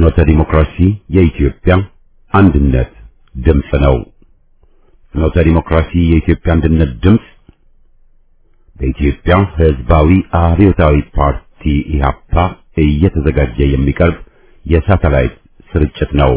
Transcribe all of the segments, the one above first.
ፍኖተ ዲሞክራሲ የኢትዮጵያ አንድነት ድምፅ ነው። ፍኖተ ዲሞክራሲ የኢትዮጵያ አንድነት ድምፅ በኢትዮጵያ ሕዝባዊ አብዮታዊ ፓርቲ ኢህአፓ እየተዘጋጀ የሚቀርብ የሳተላይት ስርጭት ነው።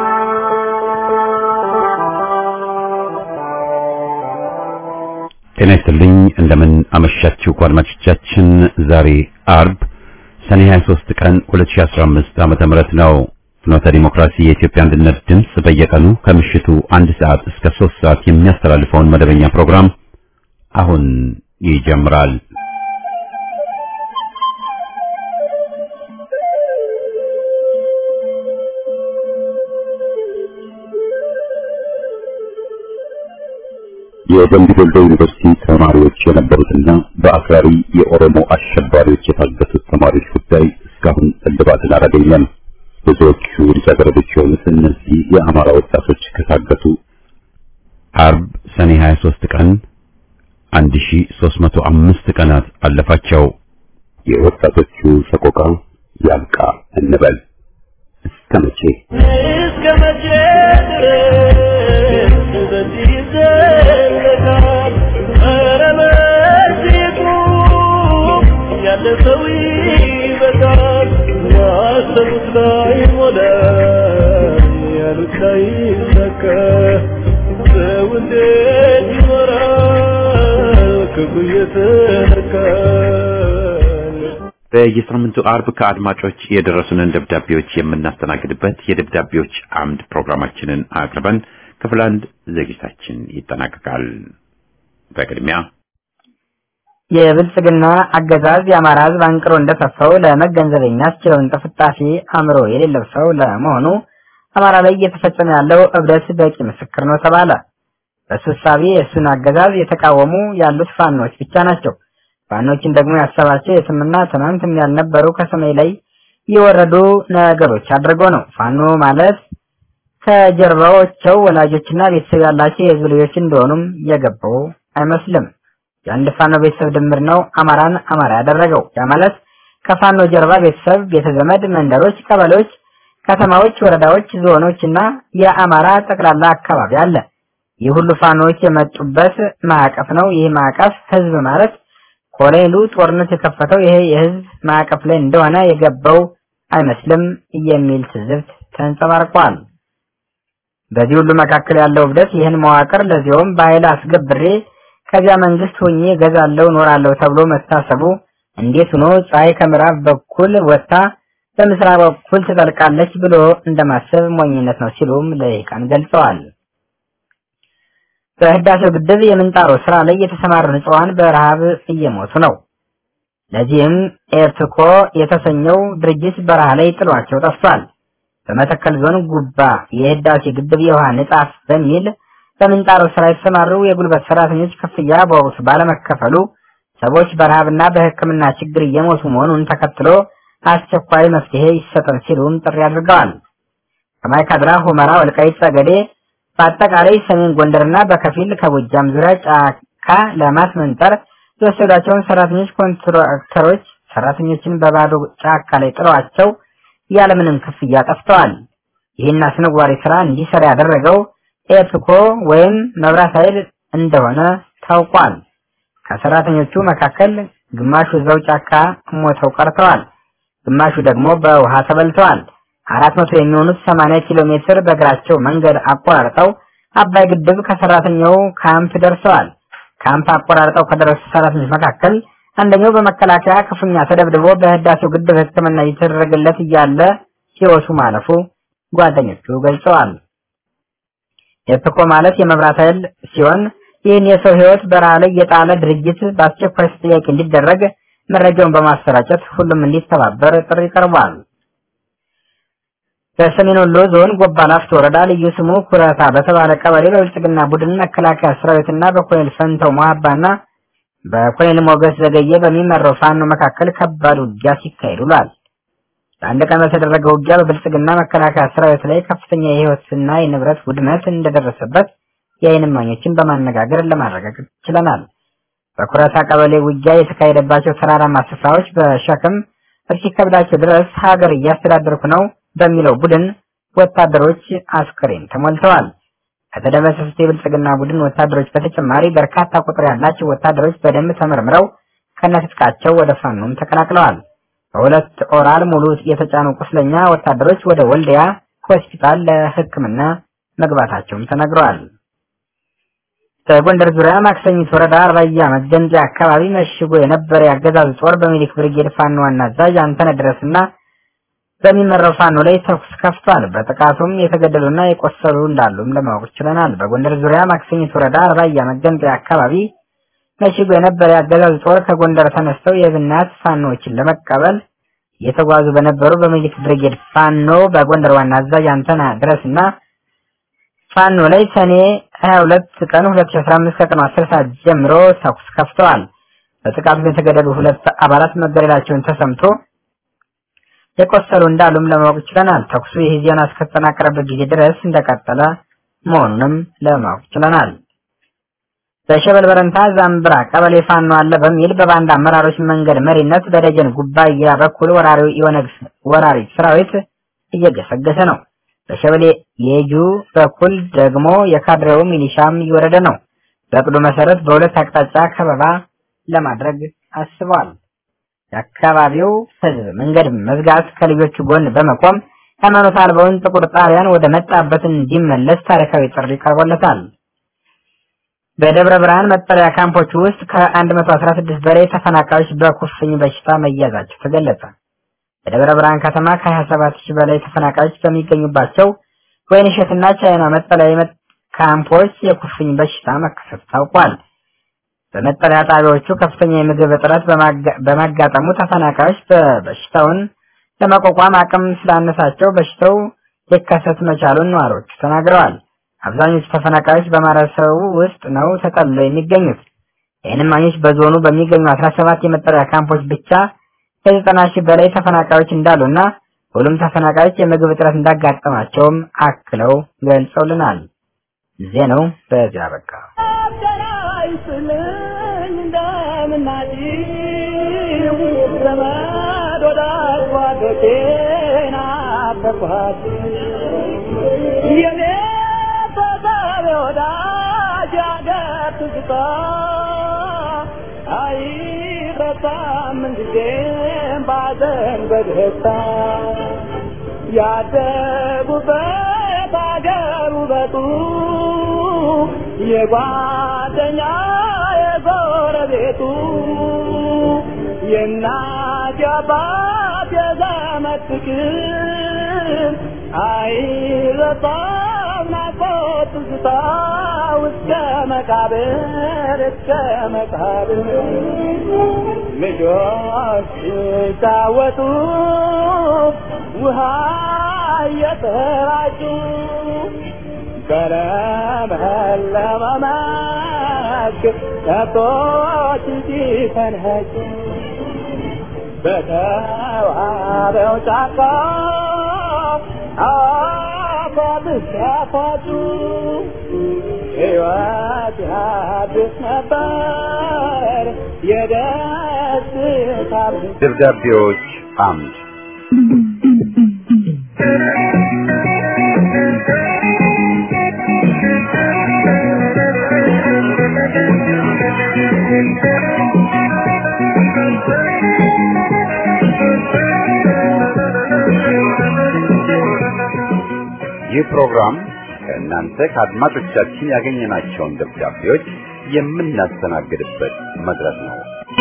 ጤና ይስጥልኝ። እንደምን አመሻችሁ አድማጮቻችን። ዛሬ አርብ ሰኔ 23 ቀን 2015 ዓመተ ምህረት ነው። ፍኖተ ዲሞክራሲ የኢትዮጵያ አንድነት ድምፅ በየቀኑ ከምሽቱ አንድ ሰዓት እስከ 3 ሰዓት የሚያስተላልፈውን መደበኛ ፕሮግራም አሁን ይጀምራል። የደምቢ ዶሎ ዩኒቨርሲቲ ተማሪዎች የነበሩትና በአክራሪ የኦሮሞ አሸባሪዎች የታገቱት ተማሪዎች ጉዳይ እስካሁን እልባትን አላገኘም። ብዙዎቹ ልጃገረዶች የሆኑት እነዚህ የአማራ ወጣቶች ከታገቱ አርብ ሰኔ 23 ቀን 1305 ቀናት አለፋቸው። የወጣቶቹ ሰቆቃ ያብቃ እንበል። እስከ መቼ እስከ መቼ ድረስ በዚህ ይዘለቃል? ኧረ መቼቱ ያለፈው ይበቃል። ያሰቡት ላይ ሞላ፣ ያሉት ላይ ይሳካ። ሰው እንዴት ይኖራል ክፉ እየተነካ? በየሳምንቱ አርብ ከአድማጮች የደረሱንን ደብዳቤዎች የምናስተናግድበት የደብዳቤዎች አምድ ፕሮግራማችንን አቅርበን ክፍል አንድ ዝግጅታችን ይጠናቀቃል። በቅድሚያ የብልጽግና አገዛዝ የአማራ ሕዝብ አንቅሮ እንደተፋው ለመገንዘብ የሚያስችለውን ጥፍጣፊ አእምሮ የሌለው ሰው ለመሆኑ አማራ ላይ እየተፈጸመ ያለው እብደት በቂ ምስክር ነው ተባለ። በሱ እሳቤ የእሱን አገዛዝ የተቃወሙ ያሉት ፋኖች ብቻ ናቸው። ፋኖችን ደግሞ ያሰባቸው የስምና ትናንትም ያልነበሩ ከሰማይ ላይ የወረዱ ነገሮች አድርጎ ነው። ፋኖ ማለት ከጀርባዎቸው ወላጆችና ቤተሰብ ያላቸው የህዝብ ልጆች እንደሆኑም የገባው አይመስልም። የአንድ ፋኖ ቤተሰብ ድምር ነው አማራን አማራ ያደረገው። ያ ማለት ከፋኖ ጀርባ ቤተሰብ፣ ቤተዘመድ፣ መንደሮች፣ ቀበሌዎች፣ ከተማዎች፣ ወረዳዎች፣ ዞኖች እና የአማራ ጠቅላላ አካባቢ አለ። ይህ ሁሉ ፋኖዎች የመጡበት ማዕቀፍ ነው። ይህ ማዕቀፍ ህዝብ ማለት ኮሎኔሉ ጦርነት የከፈተው ይሄ የህዝብ ማዕቀፍ ላይ እንደሆነ የገባው አይመስልም የሚል ትዝብት ተንጸባርቋል። በዚህ ሁሉ መካከል ያለው እብደት ይህን መዋቅር ለዚያውም በኃይል አስገብሬ ከዚያ መንግስት ሆኜ ገዛለው ኖራለሁ ተብሎ መታሰቡ እንዴት ሆኖ ፀሐይ ከምዕራብ በኩል ወጥታ በምስራቅ በኩል ትጠልቃለች ብሎ እንደማሰብ ሞኝነት ነው ሲሉም ለይቃን ገልጸዋል። በህዳሴው ግድብ የምንጣሮ ስራ ላይ የተሰማሩ ንጹሃን በረሃብ እየሞቱ ነው። ለዚህም ኤርትኮ የተሰኘው ድርጅት በረሃ ላይ ጥሏቸው ጠፍቷል። በመተከል ዞን ጉባ የህዳሴ ግድብ የውሃ ንጣፍ በሚል በምንጣሮ ስራ የተሰማሩ የጉልበት ሰራተኞች ክፍያ በወቅቱ ባለመከፈሉ ሰዎች በረሃብና በሕክምና ችግር እየሞቱ መሆኑን ተከትሎ አስቸኳይ መፍትሄ ይሰጠን ሲሉም ጥሪ አድርገዋል። ከማይካድራ፣ ሁመራ፣ ወልቃይት ጠገዴ በአጠቃላይ ሰሜን ጎንደርና በከፊል ከጎጃም ዙሪያ ጫካ ለማስመንጠር የወሰዷቸውን ሰራተኞች ኮንትራክተሮች ሰራተኞችን በባዶ ጫካ ላይ ጥለዋቸው ያለምንም ክፍያ ጠፍተዋል። ይህን አስነዋሪ ስራ እንዲሰራ ያደረገው ኤፕኮ ወይም መብራት ኃይል እንደሆነ ታውቋል። ከሰራተኞቹ መካከል ግማሹ እዛው ጫካ ሞተው ቀርተዋል። ግማሹ ደግሞ በውሃ ተበልተዋል። አራት መቶ የሚሆኑት 80 ኪሎ ሜትር በእግራቸው መንገድ አቆራርጠው አባይ ግድብ ከሰራተኛው ካምፕ ደርሰዋል። ካምፕ አቆራርጠው ከደረሱ ሰራተኞች መካከል አንደኛው በመከላከያ ክፉኛ ተደብድቦ በህዳሴው ግድብ ሕክምና እየተደረገለት እያለ ሕይወቱ ማለፉ ጓደኞቹ ገልጸዋል። ኤፕኮ ማለት የመብራት ኃይል ሲሆን ይህን የሰው ሕይወት በረሃ ላይ የጣለ ድርጅት በአስቸኳይ ተጠያቂ እንዲደረግ መረጃውን በማሰራጨት ሁሉም እንዲተባበር ጥሪ ቀርቧል። በሰሜን ወሎ ዞን ጎባ ላፍቶ ወረዳ ልዩ ስሙ ኩረታ በተባለ ቀበሌ በብልጽግና ቡድን መከላከያ ሰራዊትና በኮሎኔል ፈንተው መሀባና በኮሎኔል ሞገስ ዘገየ በሚመራው ፋኖ መካከል ከባድ ውጊያ ሲካሄድ ውሏል። ለአንድ ቀን በተደረገ ውጊያ በብልጽግና መከላከያ ሰራዊት ላይ ከፍተኛ የህይወትና የንብረት ውድመት እንደደረሰበት የዓይን እማኞችን በማነጋገር ለማረጋገጥ ችለናል። በኩረታ ቀበሌ ውጊያ የተካሄደባቸው ተራራማ ስፍራዎች በሸክም እስኪከብዳቸው ድረስ ሀገር እያስተዳደርኩ ነው፣ በሚለው ቡድን ወታደሮች አስክሬን ተሞልተዋል። ከተደመሰሱት የብልጽግና ቡድን ወታደሮች በተጨማሪ በርካታ ቁጥር ያላቸው ወታደሮች በደንብ ተመርምረው ከነትጥቃቸው ወደ ፋኖም ተቀላቅለዋል። በሁለት ኦራል ሙሉ የተጫኑ ቁስለኛ ወታደሮች ወደ ወልዲያ ሆስፒታል ለሕክምና መግባታቸውም ተነግረዋል። በጎንደር ዙሪያ ማክሰኝት ወረዳ አርባያ መገንጠያ አካባቢ መሽጎ የነበረ የአገዛዙ ጦር በሚሊክ ብርጌድ ፋኖ ዋና አዛዥ አንተነህ ድረስና በሚመራው ፋኖ ላይ ተኩስ ከፍቷል። በጥቃቱም የተገደሉና የቆሰሉ እንዳሉም ለማወቅ ችለናል። በጎንደር ዙሪያ ማክሰኝት ወረዳ አርባያ መገንጠያ አካባቢ መሽጎ የነበረ የአገዛዙ ጦር ከጎንደር ተነስተው የብናት ፋኖዎችን ለመቀበል እየተጓዙ በነበሩ በሚሊክ ብርጌድ ፋኖ በጎንደር ዋና አዛዥ አንተነህ ድረስና ፋኖ ላይ ሰኔ 22 ቀን 2015 ከቀኑ 10 ሰዓት ጀምሮ ተኩስ ከፍተዋል። በጥቃቱ የተገደሉ ሁለት አባላት መገደላቸውን ተሰምቶ የቆሰሉ እንዳሉም ለማወቅ ችለናል። ተኩሱ ይህ ዜና እስከተጠናቀረበት ጊዜ ድረስ እንደቀጠለ መሆኑንም ለማወቅ ችለናል። በሸበል በረንታ ዛምብራ ቀበሌ ፋኖ አለ በሚል በባንድ አመራሮች መንገድ መሪነት በደጀን ጉባኤ በኩል ወራሪው የኦነግ ወራሪ ሰራዊት እየገሰገሰ ነው። በሸበሌ የጁ በኩል ደግሞ የካድሬው ሚሊሻም እየወረደ ነው። በእቅዱ መሰረት በሁለት አቅጣጫ ከበባ ለማድረግ አስበዋል። የአካባቢው ሕዝብ መንገድ መዝጋት ከልጆቹ ጎን በመቆም ሃይማኖት አልባውን ጥቁር ጣሊያን ወደ መጣበት እንዲመለስ ታሪካዊ ጥሪ ቀርቦለታል። በደብረ ብርሃን መጠለያ ካምፖች ውስጥ ከ116 በላይ ተፈናቃዮች በኩፍኝ በሽታ መያዛቸው ተገለጸ። በደብረ ብርሃን ከተማ ከ27 ሺህ በላይ ተፈናቃዮች በሚገኙባቸው ወይንሸትና ቻይና መጠለያ ካምፖች የኩፍኝ በሽታ መከሰቱ ታውቋል። በመጠለያ ጣቢያዎቹ ከፍተኛ የምግብ እጥረት በማጋጠሙ ተፈናቃዮች በበሽታውን ለመቋቋም አቅም ስላነሳቸው በሽታው ሊከሰት መቻሉን ነዋሪዎቹ ተናግረዋል። አብዛኞቹ ተፈናቃዮች በማህበረሰቡ ውስጥ ነው ተጠልለው የሚገኙት። የዓይን እማኞች በዞኑ በሚገኙ 17 የመጠለያ ካምፖች ብቻ ከዘጠና ሺህ በላይ ተፈናቃዮች እንዳሉና ሁሉም ተፈናቃዮች የምግብ እጥረት እንዳጋጠማቸውም አክለው ገልጸውልናል። ዜናው በዚያ በቃ። አይረሳም እንጊዜም ባዘን በደስታ ያደጉበት አገር ውበቱ የጓደኛ የጎረቤቱ የእናት የአባት የዘመድ ፍቅር አይረሳም ናፍቆት ትዝታ እስከ መቃብር እስከ መቃብር ልጆች ሲጫወቱ ውሃ እየተራጩ በለመለመ መስክ ከብቶች ሲፈንጩ በተዋበው ጫካ አፏት ሲያፏጩ ሕይወት ያድስ ነበር የደስታ ደብዳቤዎች አምድ ይህ ፕሮግራም ከእናንተ ከአድማጮቻችን ያገኘናቸውን ደብዳቤዎች የምናስተናግድበት መድረክ ነው።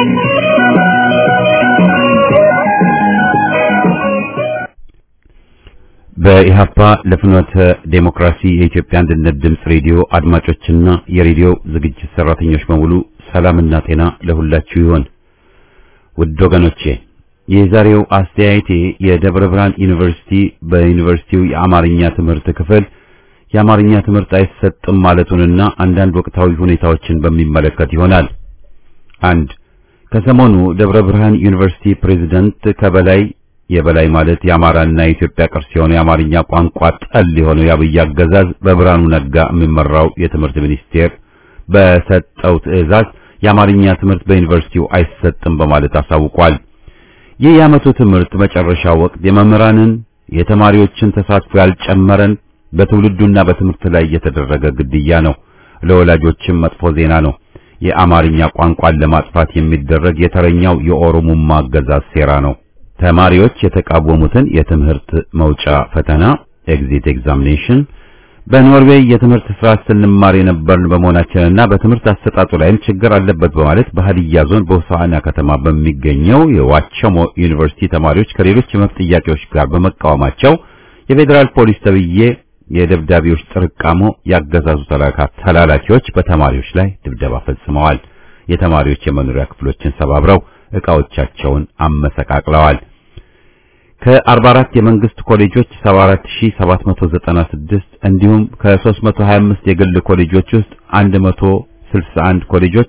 በኢሃፓ ለፍኖተ ዴሞክራሲ የኢትዮጵያ አንድነት ድምፅ ሬዲዮ አድማጮችና የሬዲዮ ዝግጅት ሰራተኞች በሙሉ ሰላምና ጤና ለሁላችሁ ይሆን። ውድ ወገኖቼ የዛሬው አስተያየቴ የደብረ ብርሃን ዩኒቨርሲቲ በዩኒቨርሲቲው የአማርኛ ትምህርት ክፍል የአማርኛ ትምህርት አይሰጥም ማለቱንና አንዳንድ ወቅታዊ ሁኔታዎችን በሚመለከት ይሆናል። አንድ ከሰሞኑ ደብረ ብርሃን ዩኒቨርሲቲ ፕሬዝዳንት ከበላይ የበላይ ማለት የአማራና የኢትዮጵያ ቅርስ የሆነው የአማርኛ ቋንቋ ጠል የሆነው የአብይ አገዛዝ በብርሃኑ ነጋ የሚመራው የትምህርት ሚኒስቴር በሰጠው ትዕዛዝ የአማርኛ ትምህርት በዩኒቨርሲቲው አይሰጥም በማለት አሳውቋል። ይህ የዓመቱ ትምህርት መጨረሻ ወቅት የመምህራንን የተማሪዎችን ተሳትፎ ያልጨመረን በትውልዱና በትምህርት ላይ የተደረገ ግድያ ነው። ለወላጆችም መጥፎ ዜና ነው። የአማርኛ ቋንቋን ለማጥፋት የሚደረግ የተረኛው የኦሮሞማ አገዛዝ ሴራ ነው። ተማሪዎች የተቃወሙትን የትምህርት መውጫ ፈተና ኤግዚት ኤግዛሚኔሽን በኖርዌይ የትምህርት ስርዓት ስንማር የነበርን በመሆናችንና በትምህርት አሰጣጡ ላይም ችግር አለበት በማለት በሀዲያ ዞን በሆሳዕና ከተማ በሚገኘው የዋቸሞ ዩኒቨርሲቲ ተማሪዎች ከሌሎች የመብት ጥያቄዎች ጋር በመቃወማቸው የፌዴራል ፖሊስ ተብዬ የደብዳቤዎች ጥርቃሞ ያገዛዙ ተላላኪዎች በተማሪዎች ላይ ድብደባ ፈጽመዋል። የተማሪዎች የመኖሪያ ክፍሎችን ሰባብረው ዕቃዎቻቸውን አመሰቃቅለዋል። ከ44 የመንግስት ኮሌጆች 74796 እንዲሁም ከ325 የግል ኮሌጆች ውስጥ 161 ኮሌጆች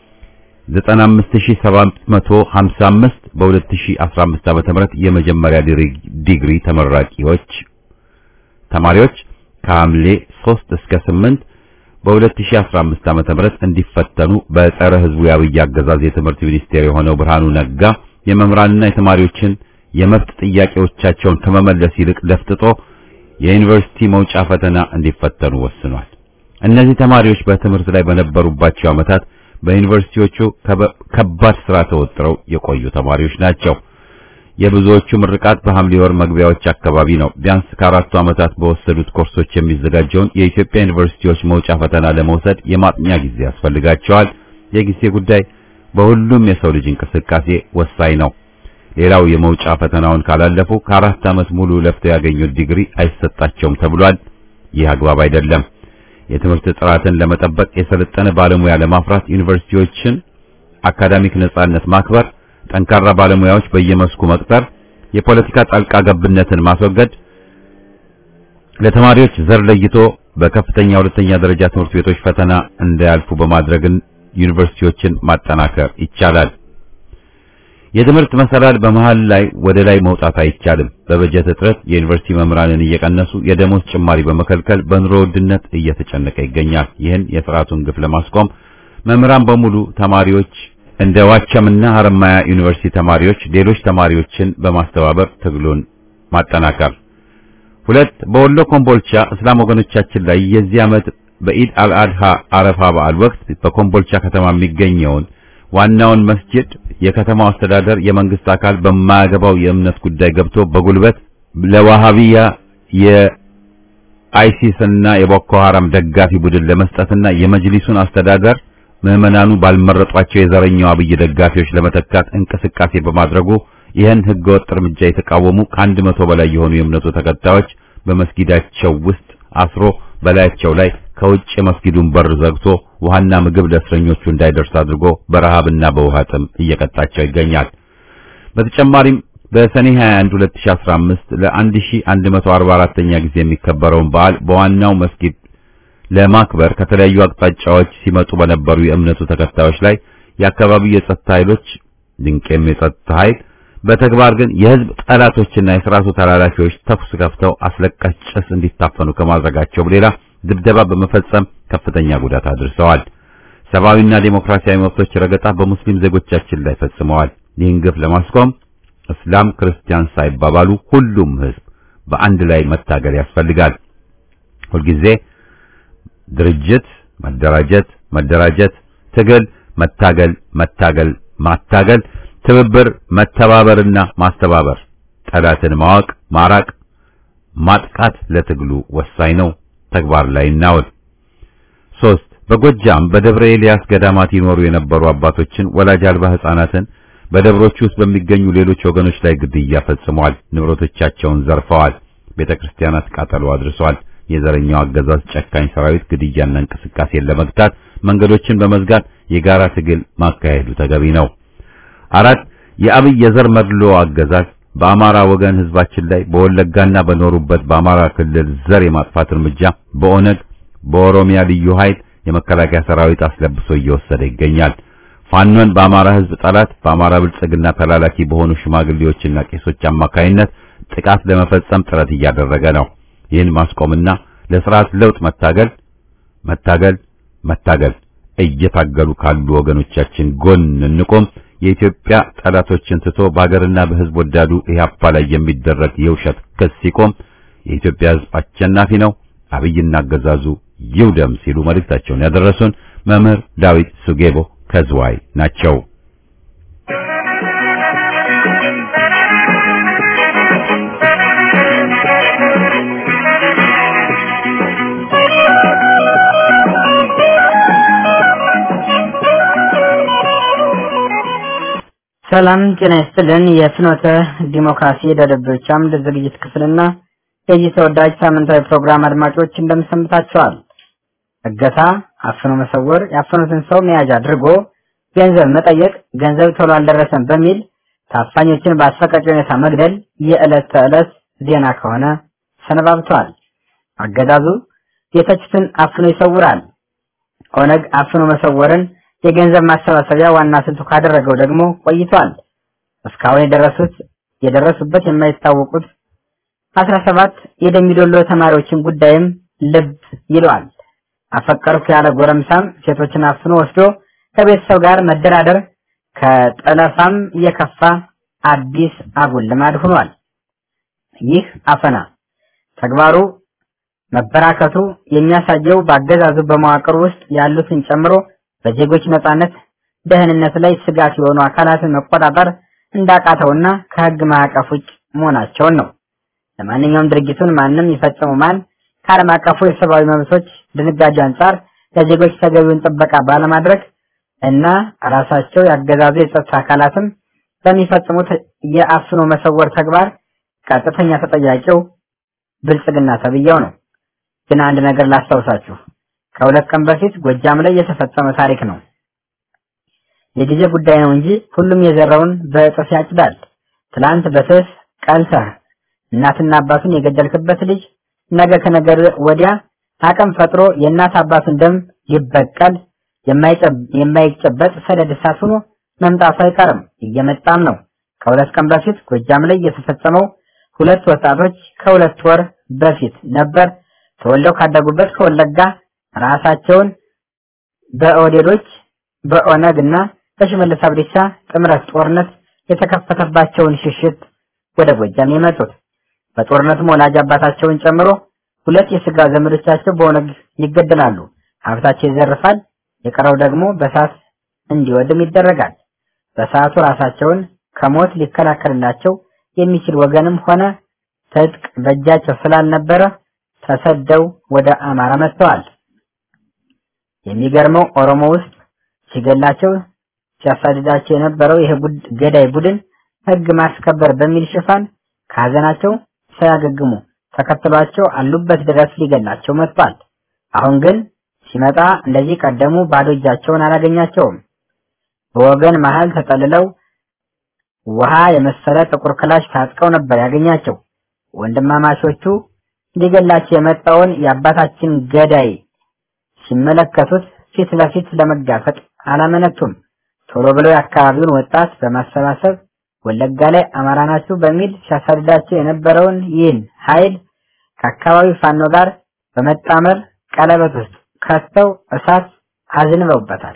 95755 በ2015 ዓ.ም የመጀመሪያ ዲግሪ ተመራቂዎች ተማሪዎች ከሐምሌ 3 እስከ 8 በ2015 ዓ.ም እንዲፈተኑ በጸረ ሕዝቡ የአብይ አገዛዝ የትምህርት ሚኒስቴር የሆነው ብርሃኑ ነጋ የመምህራንና የተማሪዎችን የመብት ጥያቄዎቻቸውን ከመመለስ ይልቅ ለፍጥጦ የዩኒቨርሲቲ መውጫ ፈተና እንዲፈተኑ ወስኗል። እነዚህ ተማሪዎች በትምህርት ላይ በነበሩባቸው ዓመታት በዩኒቨርሲቲዎቹ ከባድ ስራ ተወጥረው የቆዩ ተማሪዎች ናቸው። የብዙዎቹ ምርቃት በሐምሌ ወር መግቢያዎች አካባቢ ነው። ቢያንስ ከአራቱ ዓመታት በወሰዱት ኮርሶች የሚዘጋጀውን የኢትዮጵያ ዩኒቨርሲቲዎች መውጫ ፈተና ለመውሰድ የማጥኛ ጊዜ ያስፈልጋቸዋል። የጊዜ ጉዳይ በሁሉም የሰው ልጅ እንቅስቃሴ ወሳኝ ነው። ሌላው የመውጫ ፈተናውን ካላለፉ ከአራት ዓመት ሙሉ ለፍተው ያገኙት ዲግሪ አይሰጣቸውም ተብሏል። ይህ አግባብ አይደለም። የትምህርት ጥራትን ለመጠበቅ የሰለጠነ ባለሙያ ለማፍራት ዩኒቨርሲቲዎችን አካዳሚክ ነጻነት ማክበር ጠንካራ ባለሙያዎች በየመስኩ መቅጠር፣ የፖለቲካ ጣልቃ ገብነትን ማስወገድ፣ ለተማሪዎች ዘር ለይቶ በከፍተኛ ሁለተኛ ደረጃ ትምህርት ቤቶች ፈተና እንዳያልፉ በማድረግን ዩኒቨርሲቲዎችን ማጠናከር ይቻላል። የትምህርት መሰላል በመሃል ላይ ወደ ላይ መውጣት አይቻልም። በበጀት እጥረት የዩኒቨርሲቲ መምህራንን እየቀነሱ የደሞዝ ጭማሪ በመከልከል በኑሮ ውድነት እየተጨነቀ ይገኛል። ይህን የስርዓቱን ግፍ ለማስቆም መምህራን በሙሉ ተማሪዎች እንደ ዋቸምና ሀረማያ ዩኒቨርሲቲ ተማሪዎች ሌሎች ተማሪዎችን በማስተባበር ትግሉን ማጠናከር። ሁለት በወሎ ኮምቦልቻ እስላም ወገኖቻችን ላይ የዚህ ዓመት በኢድ አልአድሃ አረፋ በዓል ወቅት በኮምቦልቻ ከተማ የሚገኘውን ዋናውን መስጂድ የከተማው አስተዳደር የመንግስት አካል በማያገባው የእምነት ጉዳይ ገብቶ በጉልበት ለዋሃቢያ የአይሲስ እና የቦኮ ሐራም ደጋፊ ቡድን ለመስጠትና የመጅሊሱን አስተዳደር ምዕመናኑ ባልመረጧቸው የዘረኛው አብይ ደጋፊዎች ለመተካት እንቅስቃሴ በማድረጉ ይህን ህገወጥ እርምጃ የተቃወሙ ከአንድ መቶ በላይ የሆኑ የእምነቱ ተከታዮች በመስጊዳቸው ውስጥ አስሮ በላያቸው ላይ ከውጭ የመስጊዱን በር ዘግቶ ውሃና ምግብ ለእስረኞቹ እንዳይደርስ አድርጎ በረሃብና በውሃ ጥም እየቀጣቸው ይገኛል። በተጨማሪም በሰኔ 21 2015 ለ1144ኛ ጊዜ የሚከበረውን በዓል በዋናው መስጊድ ለማክበር ከተለያዩ አቅጣጫዎች ሲመጡ በነበሩ የእምነቱ ተከታዮች ላይ የአካባቢው የጸጥታ ኃይሎች ድንቄም የጸጥታ ኃይል በተግባር ግን የህዝብ ጠላቶችና የስርዓቱ ተላላፊዎች ተኩስ ከፍተው አስለቃሽ ጭስ እንዲታፈኑ ከማድረጋቸው ሌላ ድብደባ በመፈጸም ከፍተኛ ጉዳት አድርሰዋል። ሰብአዊና ዴሞክራሲያዊ መብቶች ረገጣ በሙስሊም ዜጎቻችን ላይ ፈጽመዋል። ይህን ግፍ ለማስቆም እስላም ክርስቲያን ሳይባባሉ ሁሉም ህዝብ በአንድ ላይ መታገል ያስፈልጋል። ሁልጊዜ ድርጅት፣ መደራጀት፣ መደራጀት፣ ትግል፣ መታገል፣ መታገል፣ ማታገል፣ ትብብር፣ መተባበርና ማስተባበር፣ ጠላትን ማወቅ፣ ማራቅ፣ ማጥቃት ለትግሉ ወሳኝ ነው። ተግባር ላይ እናውል። ሶስት በጎጃም በደብረ ኤልያስ ገዳማት ይኖሩ የነበሩ አባቶችን ወላጅ አልባ ህፃናትን በደብሮች ውስጥ በሚገኙ ሌሎች ወገኖች ላይ ግድያ ፈጽመዋል። ንብረቶቻቸውን ዘርፈዋል። ቤተክርስቲያናት ቃጠሎ አድርሰዋል። የዘረኛው አገዛዝ ጨካኝ ሰራዊት ግድያና እንቅስቃሴን ለመግታት መንገዶችን በመዝጋት የጋራ ትግል ማካሄዱ ተገቢ ነው። አራት የአብይ የዘር መድሎ አገዛዝ በአማራ ወገን ህዝባችን ላይ በወለጋና በኖሩበት በአማራ ክልል ዘር የማጥፋት እርምጃ በኦነግ በኦሮሚያ ልዩ ኃይል የመከላከያ ሰራዊት አስለብሶ እየወሰደ ይገኛል። ፋኖን በአማራ ህዝብ ጠላት በአማራ ብልጽግና ተላላኪ በሆኑ ሽማግሌዎችና ቄሶች አማካይነት ጥቃት ለመፈጸም ጥረት እያደረገ ነው። ይህን ማስቆምና ለስርዓት ለውጥ መታገል መታገል መታገል እየታገሉ ካሉ ወገኖቻችን ጎን እንቆም። የኢትዮጵያ ጠላቶችን ትቶ በሀገርና በሕዝብ ወዳዱ ኢህአፓ ላይ የሚደረግ የውሸት ክስ ሲቆም የኢትዮጵያ ሕዝብ አሸናፊ ነው፣ አብይና አገዛዙ ይውደም ሲሉ መልእክታቸውን ያደረሱን መምህር ዳዊት ሱጌቦ ከዝዋይ ናቸው። ሰላም ጤና ይስጥልን። የፍኖተ ዲሞክራሲ ደደቦች አምድ ዝግጅት ክፍልና የዚህ ተወዳጅ ሳምንታዊ ፕሮግራም አድማጮች እንደምሰንብታችኋል። እገታ፣ አፍኖ መሰወር፣ ያፈኑትን ሰው መያዣ አድርጎ ገንዘብ መጠየቅ፣ ገንዘብ ቶሎ አልደረሰም በሚል ታፋኞችን በአሰቃቂ ሁኔታ መግደል የዕለት ተዕለት ዜና ከሆነ ሰነባብቷል። አገዛዙ የተቹትን አፍኖ ይሰውራል። ኦነግ አፍኖ መሰወርን የገንዘብ ማሰባሰቢያ ዋና ስልቱ ካደረገው ደግሞ ቆይቷል። እስካሁን የደረሱት የደረሱበት የማይታወቁት አስራ ሰባት የደሚዶሎ ተማሪዎችን ጉዳይም ልብ ይለዋል። አፈቀርኩ ያለ ጎረምሳም ሴቶችን አፍኖ ወስዶ ከቤተሰብ ጋር መደራደር ከጠለፋም የከፋ አዲስ አጉል ልማድ ሆኗል። ይህ አፈና ተግባሩ መበራከቱ የሚያሳየው በአገዛዙ በመዋቅር ውስጥ ያሉትን ጨምሮ በዜጎች ነጻነት፣ ደህንነት ላይ ስጋት የሆኑ አካላትን መቆጣጠር እንዳቃተውና ከህግ ማዕቀፍ ውጭ መሆናቸውን ነው። ለማንኛውም ድርጊቱን ማንም ይፈጽሙ ማን ከዓለም አቀፉ የሰብአዊ መብቶች ድንጋጌ አንጻር ለዜጎች ተገቢውን ጥበቃ ባለማድረግ እና ራሳቸው ያገዛዙ የጸጥታ አካላትም በሚፈጽሙት የአፍኖ መሰወር ተግባር ቀጥተኛ ተጠያቂው ብልጽግና ተብያው ነው። ግን አንድ ነገር ላስታውሳችሁ። ከሁለት ቀን በፊት ጎጃም ላይ የተፈጸመ ታሪክ ነው። የጊዜ ጉዳይ ነው እንጂ ሁሉም የዘራውን በእጥፍ ያጭዳል። ትላንት በስስ ቀልተህ እናትና አባቱን የገደልክበት ልጅ ነገ ከነገር ወዲያ አቅም ፈጥሮ የእናት አባቱን ደም ሊበቀል የማይጨበጥ ሰደድ እሳት ሆኖ መምጣቱ አይቀርም፣ እየመጣም ነው። ከሁለት ቀን በፊት ጎጃም ላይ የተፈጸመው ሁለት ወጣቶች ከሁለት ወር በፊት ነበር ተወልደው ካደጉበት ከወለጋ ራሳቸውን በኦዴዶች በኦነግ እና በሽመልስ አብዲሳ ጥምረት ጦርነት የተከፈተባቸውን ሽሽት ወደ ጎጃም የመጡት። በጦርነቱም ወላጅ አባታቸውን ጨምሮ ሁለት የስጋ ዘመዶቻቸው በኦነግ ይገደላሉ፣ ሀብታቸው ይዘርፋል፣ የቀረው ደግሞ በሳት እንዲወድም ይደረጋል። በሰዓቱ ራሳቸውን ከሞት ሊከላከልላቸው የሚችል ወገንም ሆነ ትጥቅ በእጃቸው ስላልነበረ ተሰደው ወደ አማራ መጥተዋል። የሚገርመው ኦሮሞ ውስጥ ሲገላቸው ሲያሳድዳቸው የነበረው ይሄ ገዳይ ቡድን ሕግ ማስከበር በሚል ሽፋን ከሀዘናቸው ሳያገግሙ ተከትሏቸው አሉበት ድረስ ሊገላቸው መጥቷል። አሁን ግን ሲመጣ እንደዚህ ቀደሙ ባዶ እጃቸውን አላገኛቸውም። በወገን መሃል ተጠልለው ውሃ የመሰለ ጥቁር ክላሽ ታጥቀው ነበር ያገኛቸው። ወንድማማቾቹ ሊገላቸው የመጣውን የአባታችን ገዳይ ሲመለከቱት ፊት ለፊት ለመጋፈጥ አላመነቱም። ቶሎ ብለው የአካባቢውን ወጣት በማሰባሰብ ወለጋ ላይ አማራ ናችሁ በሚል ሲያሳድዳቸው የነበረውን ይህን ኃይል ከአካባቢው ፋኖ ጋር በመጣመር ቀለበት ውስጥ ከተው እሳት አዝንበውበታል።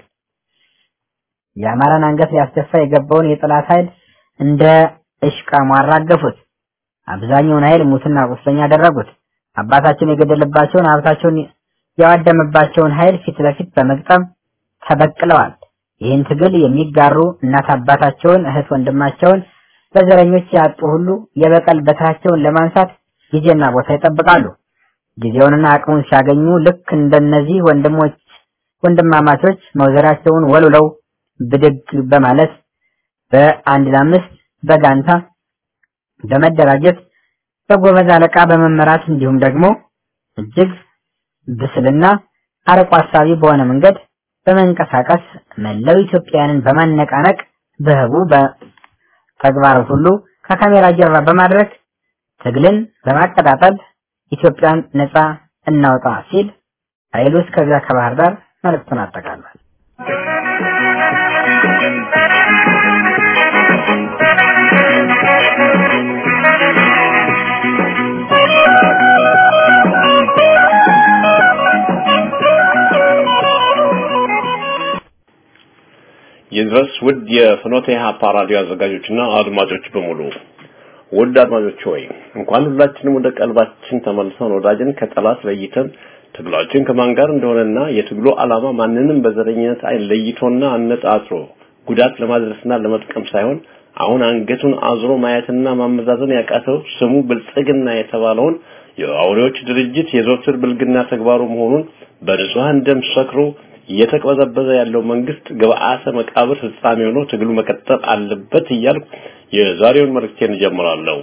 የአማራን አንገት ሊያስደፋ የገባውን የጠላት ኃይል እንደ እሽቃሙ አራገፉት። አብዛኛውን ኃይል ሙትና ቁስለኛ አደረጉት። አባታቸውን የገደለባቸውን ሀብታቸውን ያዋደመባቸውን ኃይል ፊት ለፊት በመግጠም ተበቅለዋል። ይህን ትግል የሚጋሩ እናት አባታቸውን፣ እህት ወንድማቸውን በዘረኞች ያጡ ሁሉ የበቀል በትራቸውን ለማንሳት ጊዜና ቦታ ይጠብቃሉ። ጊዜውንና አቅሙን ሲያገኙ ልክ እንደነዚህ ወንድሞች ወንድማማቾች መውዘራቸውን ወልውለው ብድግ በማለት በአንድ ለአምስት በጋንታ በመደራጀት በጎበዝ አለቃ በመመራት እንዲሁም ደግሞ እጅግ ብስልና አርቆ አሳቢ በሆነ መንገድ በመንቀሳቀስ መላው ኢትዮጵያውያንን በማነቃነቅ በህቡ በተግባር ሁሉ ከካሜራ ጀርባ በማድረግ ትግልን በማቀጣጠል ኢትዮጵያን ነፃ እናውጣ ሲል ኃይሉ እስከዚያ ከባህር ዳር መልእክቱን አጠቃሏል። ይድረስ ውድ የፍኖተ ኢህአፓ ራዲዮ አዘጋጆችና አድማጮች በሙሉ ውድ አድማጮች ሆይ እንኳን ሁላችንም ወደ ቀልባችን ተመልሰን ወዳጅን ከጠላት ለይተን ትግላችን ከማን ጋር እንደሆነና የትግሉ ዓላማ ማንንም በዘረኝነት አይን ለይቶና አነጣጥሮ ጉዳት ለማድረስና ለመጥቀም ሳይሆን አሁን አንገቱን አዝሮ ማየትና ማመዛዘን ያቃተው ስሙ ብልጽግና የተባለውን የአውሬዎች ድርጅት የዘወትር ብልግና ተግባሩ መሆኑን በንጹሃን ደም ሰክሮ እየተቅበዘበዘ ያለው መንግስት ግብአተ መቃብር ፍጻሜ ሆኖ ትግሉ መቀጠል አለበት እያልኩ የዛሬውን መልእክቴን እጀምራለሁ።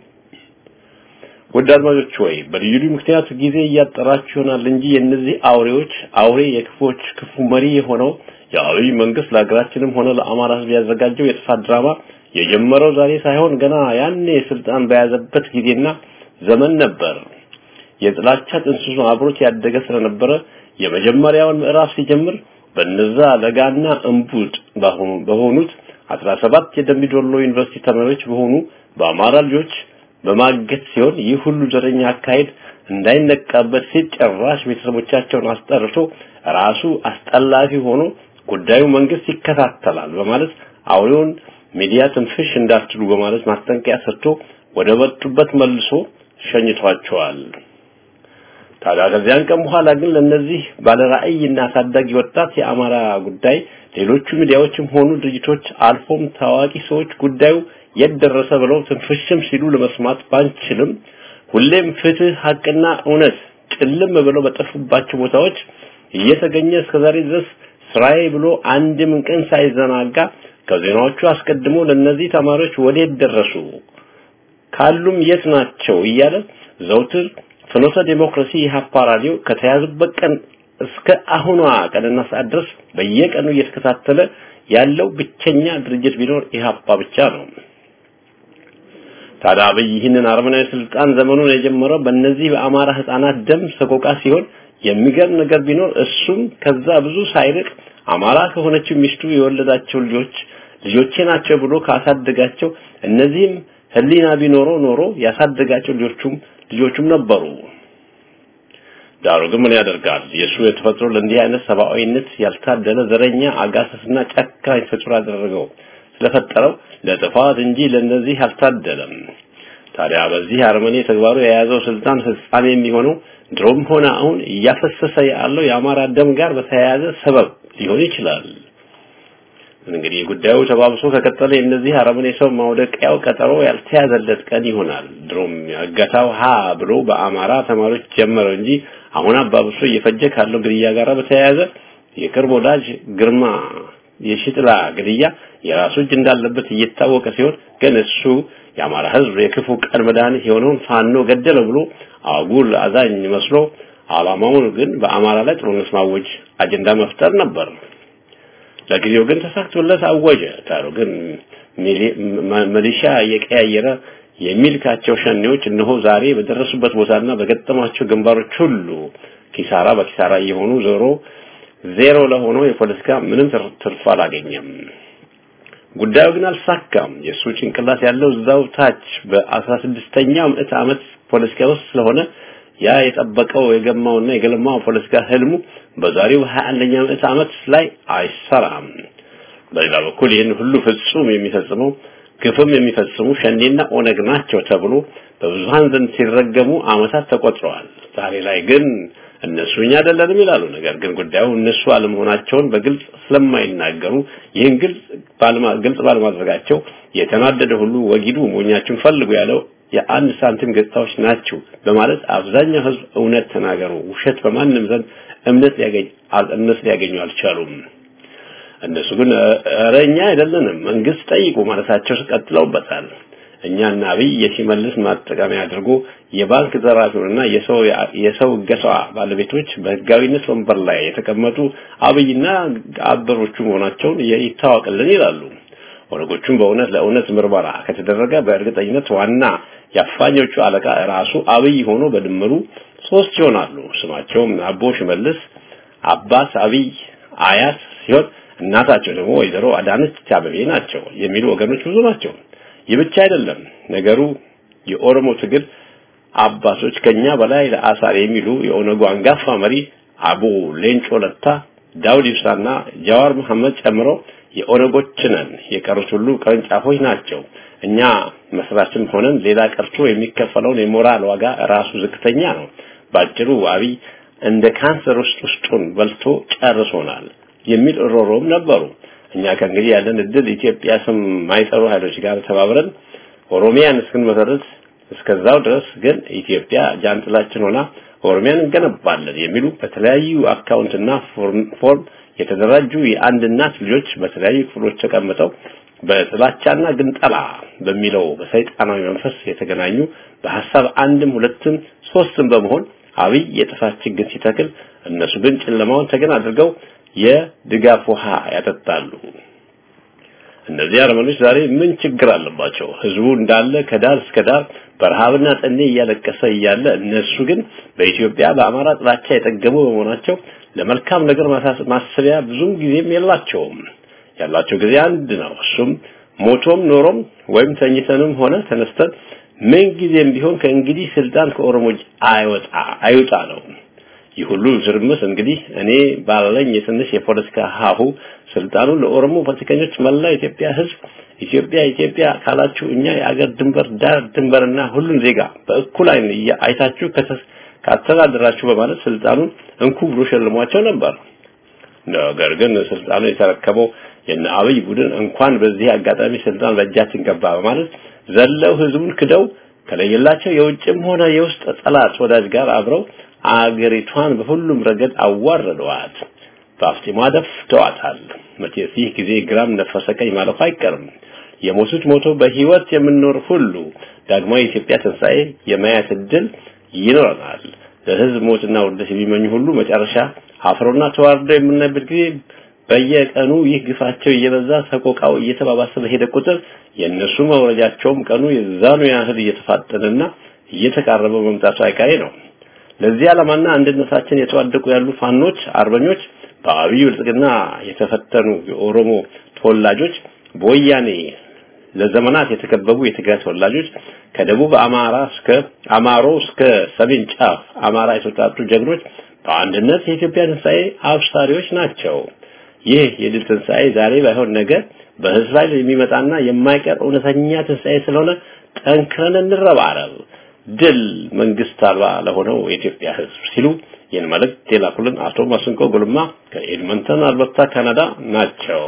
ውድ አድማጮች ወይ በልዩ ልዩ ምክንያት ጊዜ እያጠራችሁ ይሆናል እንጂ የእነዚህ አውሬዎች አውሬ የክፎች ክፉ መሪ የሆነው የአብይ መንግስት ለሀገራችንም ሆነ ለአማራ ህዝብ ያዘጋጀው የጥፋት ድራማ የጀመረው ዛሬ ሳይሆን ገና ያኔ ስልጣን በያዘበት ጊዜና ዘመን ነበር። የጥላቻ ጥንስሱ አብሮት ያደገ ስለነበረ የመጀመሪያውን ምዕራፍ ሲጀምር በነዛ ለጋና እንቡጥ በሆኑት 17 የደምቢዶሎ ዩኒቨርሲቲ ተማሪዎች በሆኑ በአማራ ልጆች በማገት ሲሆን ይህ ሁሉ ዘረኛ አካሄድ እንዳይነቃበት ሲል ጭራሽ ቤተሰቦቻቸውን አስጠርቶ ራሱ አስጠላፊ ሆኖ ጉዳዩ መንግስት ይከታተላል በማለት አውሬውን ሚዲያ ትንፍሽ እንዳትሉ በማለት ማስጠንቀቂያ ሰጥቶ ወደ መጡበት መልሶ ሸኝቷቸዋል። ታዲያ ከዚያን ቀን በኋላ ግን ለነዚህ ባለራዕይና አሳዳጊ ወጣት የአማራ ጉዳይ ሌሎቹ ሚዲያዎችም ሆኑ ድርጅቶች አልፎም ታዋቂ ሰዎች ጉዳዩ የት ደረሰ ብለው ትንፍሽም ሲሉ ለመስማት ባንችልም ሁሌም ፍትህ፣ ሀቅና እውነት ጭልም ብለው በጠፉባቸው ቦታዎች እየተገኘ እስከዛሬ ድረስ ስራዬ ብሎ አንድም ቀን ሳይዘናጋ ከዜናዎቹ አስቀድሞ ለነዚህ ተማሪዎች ወዴት ደረሱ ካሉም የት ናቸው እያለ ዘውትር ፍኖተ ዴሞክራሲ የሀፓ ራዲዮ ከተያዙበት ቀን እስከ አሁኗ ቀንና ሰዓት ድረስ በየቀኑ እየተከታተለ ያለው ብቸኛ ድርጅት ቢኖር ኢህአፓ ብቻ ነው። ታዲያ አብይ ይህንን አረመናዊ ስልጣን ዘመኑን የጀመረው በእነዚህ በአማራ ህፃናት ደም ሰቆቃ ሲሆን የሚገርም ነገር ቢኖር እሱም ከዛ ብዙ ሳይርቅ አማራ ከሆነችው ሚስቱ የወለዳቸው ልጆች ልጆቼ ናቸው ብሎ ካሳደጋቸው እነዚህም ህሊና ቢኖረው ኖሮ ያሳደጋቸው ልጆቹም ልጆቹም ነበሩ። ዳሩ ግን ምን ያደርጋል የእሱ የተፈጥሮ ለእንዲህ አይነት ሰብአዊነት ያልታደለ ዘረኛ አጋሰስና ጨካኝ ፍጡር አደረገው ስለፈጠረው ለጥፋት እንጂ ለነዚህ አልታደለም። ታዲያ በዚህ አርመኔ ተግባሩ የያዘው ስልጣን ፍጻሜ የሚሆነው ድሮም ሆነ አሁን እያፈሰሰ ያለው የአማራ ደም ጋር በተያያዘ ሰበብ ሊሆን ይችላል። እንግዲህ ጉዳዩ ተባብሶ ከቀጠለ የእነዚህ አረመኔ ሰው ማውደቂያው ቀጠሮ ያልተያዘለት ቀን ይሆናል። ድሮም እገታው ሀ ብሎ በአማራ ተማሪዎች ጀመረው እንጂ አሁን አባብሶ እየፈጀ ካለው ግድያ ጋር በተያያዘ የቅርብ ወዳጅ ግርማ የሽጥላ ግድያ የራሱ እጅ እንዳለበት እየታወቀ ሲሆን ግን እሱ የአማራ ሕዝብ የክፉ ቀን መድኃኒት የሆነውን ፋኖ ገደለ ብሎ አጉል አዛኝ መስሎ አላማውን ግን በአማራ ላይ ጦርነት ማወጅ አጀንዳ መፍጠር ነበር። ለጊዜው ግን ተሳክቶለት አወጀ። ታሩ ግን ሚሊሻ እየቀያየረ የሚልካቸው ሸኔዎች እነሆ ዛሬ በደረሱበት ቦታና በገጠማቸው ግንባሮች ሁሉ ኪሳራ በኪሳራ እየሆኑ ዞሮ ዜሮ ለሆነው የፖለቲካ ምንም ትርፍ አላገኘም። ጉዳዩ ግን አልሳካም። የእሱ ጭንቅላት ያለው እዛው ታች በአስራ ስድስተኛው ምዕተ ዓመት ፖለቲካ ውስጥ ስለሆነ ያ የጠበቀው የገማውና የገለማው ፖለቲካ ህልሙ በዛሬው 21ኛ ምዕተ ዓመት ላይ አይሰራም። በሌላ በኩል ይህን ሁሉ ፍጹም የሚፈጽመው ግፍም የሚፈጽሙ ሸኔና ኦነግ ናቸው ተብሎ በብዙሃን ዘንድ ሲረገሙ ዓመታት ተቆጥረዋል። ዛሬ ላይ ግን እነሱ እኛ አይደለንም ይላሉ። ነገር ግን ጉዳዩ እነሱ አለመሆናቸውን በግልጽ ስለማይናገሩ ይህን ግልጽ ግልጽ ባለማድረጋቸው የተናደደ ሁሉ ወጊዱ ሞኛችሁን ፈልጉ ያለው የአንድ ሳንቲም ገጽታዎች ናቸው በማለት አብዛኛው ህዝብ እውነት ተናገሩ፣ ውሸት በማንም ዘንድ እምነት ሊያገኝ እምነት ሊያገኙ አልቻሉም። እነሱ ግን ኧረ እኛ አይደለንም መንግስት ጠይቁ ማለታቸው ቀጥለውበታል። እኛና አብይ የሲመልስ ማጠቃሚያ አድርጎ የባንክ ዘራፊውንና የሰው የሰው እገቷ ባለቤቶች በህጋዊነት ወንበር ላይ የተቀመጡ አብይና አበሮቹ መሆናቸውን ይታወቅልን ይላሉ። ኦነጎቹም በእውነት ለእውነት ምርመራ ከተደረገ በእርግጠኝነት ዋና የአፋኞቹ አለቃ ራሱ አብይ ሆኖ በድምሩ ሶስት ይሆናሉ። ስማቸውም አቦ ሽመልስ፣ አባስ አብይ፣ አያት ሲሆን እናታቸው ደግሞ ወይዘሮ አዳነች አቤቤ ናቸው የሚሉ ወገኖች ብዙ ናቸው። ይህ ብቻ አይደለም ነገሩ የኦሮሞ ትግል አባቶች ከኛ በላይ ለአሳር የሚሉ የኦነጉ አንጋፋ መሪ አቡ ሌንጮ ለታ፣ ዳውድ ኢብሳና ጃዋር መሐመድ ጨምሮ የኦነጎች ነን፣ የቀሩት ሁሉ ቅርንጫፎች ናቸው። እኛ መስራችም ሆነን ሌላ ቀርቶ የሚከፈለውን የሞራል ዋጋ ራሱ ዝቅተኛ ነው። ባጭሩ አብይ እንደ ካንሰር ውስጥ ውስጡን በልቶ ጨርሶናል የሚል ሮሮም ነበሩ። እኛ ከእንግዲህ ያለን እድል ኢትዮጵያ ስም ማይጠሩ ኃይሎች ጋር ተባብረን ኦሮሚያን እስክንመሰርት እስከዛው ድረስ ግን ኢትዮጵያ ጃንጥላችን ሆና ኦሮሚያን እንገነባለን የሚሉ በተለያዩ አካውንትና ፎርም የተደራጁ የአንድ እናት ልጆች በተለያዩ ክፍሎች ተቀምጠው በጥላቻና ግንጠላ በሚለው በሰይጣናዊ መንፈስ የተገናኙ በሐሳብ አንድም ሁለትም ሶስትም በመሆን አብይ የጥፋት ችግር ሲተክል እነሱ ግን ጨለማውን ተገን አድርገው የድጋፍ ውሃ ያጠጣሉ። እነዚህ አረመኖች ዛሬ ምን ችግር አለባቸው? ህዝቡ እንዳለ ከዳር እስከ ዳር በረሃብና ጠኔ እያለቀሰ እያለ እነሱ ግን በኢትዮጵያ በአማራ ጥላቻ የጠገሙ በመሆናቸው ለመልካም ነገር ማሰቢያ ብዙም ጊዜም የላቸውም። ያላቸው ጊዜ አንድ ነው። እሱም ሞቶም ኖሮም ወይም ተኝተንም ሆነ ተነስተን ምን ጊዜም ቢሆን ከእንግዲህ ስልጣን ከኦሮሞች አይወጣ አይውጣ ነው። ይህ ሁሉ ዝርምስ እንግዲህ እኔ ባለኝ የትንሽ የፖለቲካ ሀሁ ስልጣኑን ለኦሮሞ ፖለቲከኞች መላ ኢትዮጵያ ህዝብ ኢትዮጵያ ኢትዮጵያ ካላችሁ እኛ የአገር ድንበር ዳር ድንበርና ሁሉን ዜጋ በእኩል አይን አይታችሁ ካስተዳደራችሁ በማለት ስልጣኑን እንኩ ብሎ ሸልሟቸው ነበር። ነገር ግን ስልጣኑ የተረከበው የነ አብይ ቡድን እንኳን በዚህ አጋጣሚ ስልጣን በእጃችን ገባ በማለት ዘለው ህዝቡን ክደው ከለየላቸው የውጭም ሆነ የውስጥ ጠላት ወዳጅ ጋር አብረው አገሪቷን በሁሉም ረገድ አዋረደዋት። በአፍጢሟ ደፍተዋታል። መቼስ ይህ ጊዜ ግራም ነፈሰ ቀኝ ማለፉ አይቀርም። የሞቱት ሞቶ በህይወት የምንኖር ሁሉ ዳግማዊ የኢትዮጵያ ትንሣኤ የማየት እድል ይኖረናል። ለህዝብ ሞትና ውርደት የሚመኙ ሁሉ መጨረሻ አፍሮና ተዋርደው የምናይበት ጊዜ በየቀኑ ይህ ግፋቸው እየበዛ ሰቆቃው እየተባባሰ በሄደ ቁጥር የእነሱ መውረጃቸውም ቀኑ የዛኑ ያህል እየተፋጠነና እየተቃረበ መምጣቱ አይቀሬ ነው። ለዚህ ዓላማና አንድነታችን የተዋደቁ ያሉ ፋኖች፣ አርበኞች፣ በአብይ ብልጽግና የተፈተኑ የኦሮሞ ተወላጆች፣ በወያኔ ለዘመናት የተከበቡ የትግራይ ተወላጆች፣ ከደቡብ አማራ እስከ አማሮ እስከ ሰሜን ጫፍ አማራ የተውጣጡ ጀግኖች በአንድነት የኢትዮጵያ ትንሣኤ አብሳሪዎች ናቸው። ይህ የድል ትንሣኤ ዛሬ ባይሆን ነገ በህዝብ ላይ የሚመጣና የማይቀር እውነተኛ ትንሣኤ ስለሆነ ጠንክረን እንረባረብ። ድል መንግስት አልባ ለሆነው የኢትዮጵያ ህዝብ ሲሉ ይህን መልእክት የላኩልን አቶ ማስንቆ ጉልማ ከኤድመንተን አልበርታ ካናዳ ናቸው።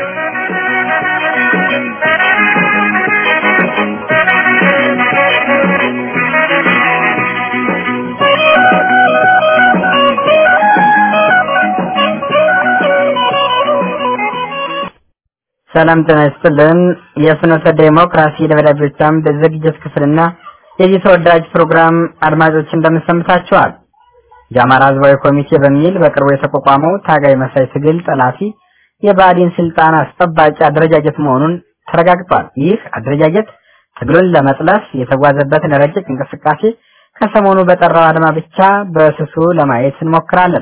ሰላም ጤና ይስጥልን። የፍኖተ ዴሞክራሲ ደብዳቤዎች አምድ ዝግጅት ክፍልና የዚህ ተወዳጅ ፕሮግራም አድማጮች እንደምሰምታችኋል። የአማራ ህዝባዊ ኮሚቴ በሚል በቅርቡ የተቋቋመው ታጋይ መሳይ ትግል ጠላፊ የባዕዲን ስልጣን አስጠባቂ አደረጃጀት መሆኑን ተረጋግጧል። ይህ አደረጃጀት ትግሉን ለመጥለፍ የተጓዘበትን ረቂቅ እንቅስቃሴ ከሰሞኑ በጠራው አድማ ብቻ በስሱ ለማየት እንሞክራለን።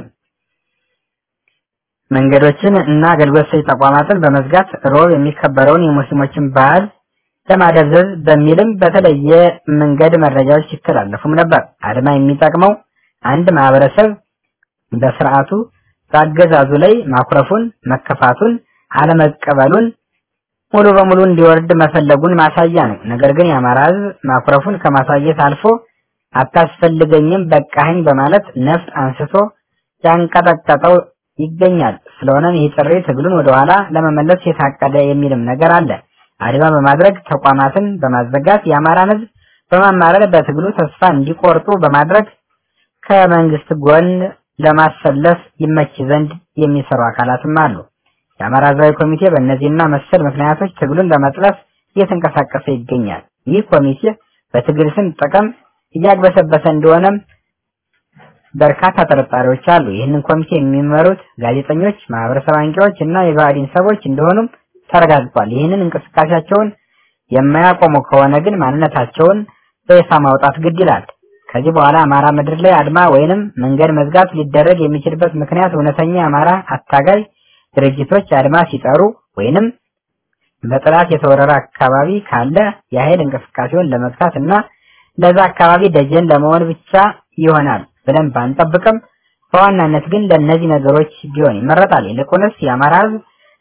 መንገዶችን እና አገልግሎት ሰጪ ተቋማትን በመዝጋት ሮብ የሚከበረውን የሙስሊሞችን በዓል ለማደብዘዝ በሚልም በተለየ መንገድ መረጃዎች ሲተላለፉም ነበር። አድማ የሚጠቅመው አንድ ማህበረሰብ በስርዓቱ በአገዛዙ ላይ ማኩረፉን፣ መከፋቱን፣ አለመቀበሉን ሙሉ በሙሉ እንዲወርድ መፈለጉን ማሳያ ነው። ነገር ግን የአማራ ህዝብ ማኩረፉን ከማሳየት አልፎ አታስፈልገኝም በቃኝ በማለት ነፍጥ አንስቶ ያንቀጠቀጠው ይገኛል። ስለሆነም ይህ ጥሪ ትግሉን ወደኋላ ለመመለስ የታቀደ የሚልም ነገር አለ። አድማ በማድረግ ተቋማትን በማዘጋት የአማራን ህዝብ በማማረር በትግሉ ተስፋ እንዲቆርጡ በማድረግ ከመንግስት ጎን ለማሰለፍ ይመች ዘንድ የሚሰሩ አካላትም አሉ። የአማራ ህዝባዊ ኮሚቴ በእነዚህና መሰል ምክንያቶች ትግሉን ለመጥለፍ እየተንቀሳቀሰ ይገኛል። ይህ ኮሚቴ በትግል ስም ጥቅም እያግበሰበሰ እንደሆነም በርካታ ጥርጣሬዎች አሉ። ይህንን ኮሚቴ የሚመሩት ጋዜጠኞች፣ ማህበረሰብ አንቂዎች እና የባዕዲን ሰዎች እንደሆኑም ተረጋግጧል። ይህንን እንቅስቃሴያቸውን የማያቆሙ ከሆነ ግን ማንነታቸውን በይፋ ማውጣት ግድ ይላል። ከዚህ በኋላ አማራ ምድር ላይ አድማ ወይንም መንገድ መዝጋት ሊደረግ የሚችልበት ምክንያት እውነተኛ የአማራ አታጋይ ድርጅቶች አድማ ሲጠሩ ወይንም በጥላት የተወረረ አካባቢ ካለ የኃይል እንቅስቃሴውን ለመግታት እና ለዛ አካባቢ ደጀን ለመሆን ብቻ ይሆናል ብለን ባንጠብቅም በዋናነት ግን ለእነዚህ ነገሮች ቢሆን ይመረጣል። ይልቁንስ የአማራ ህዝብ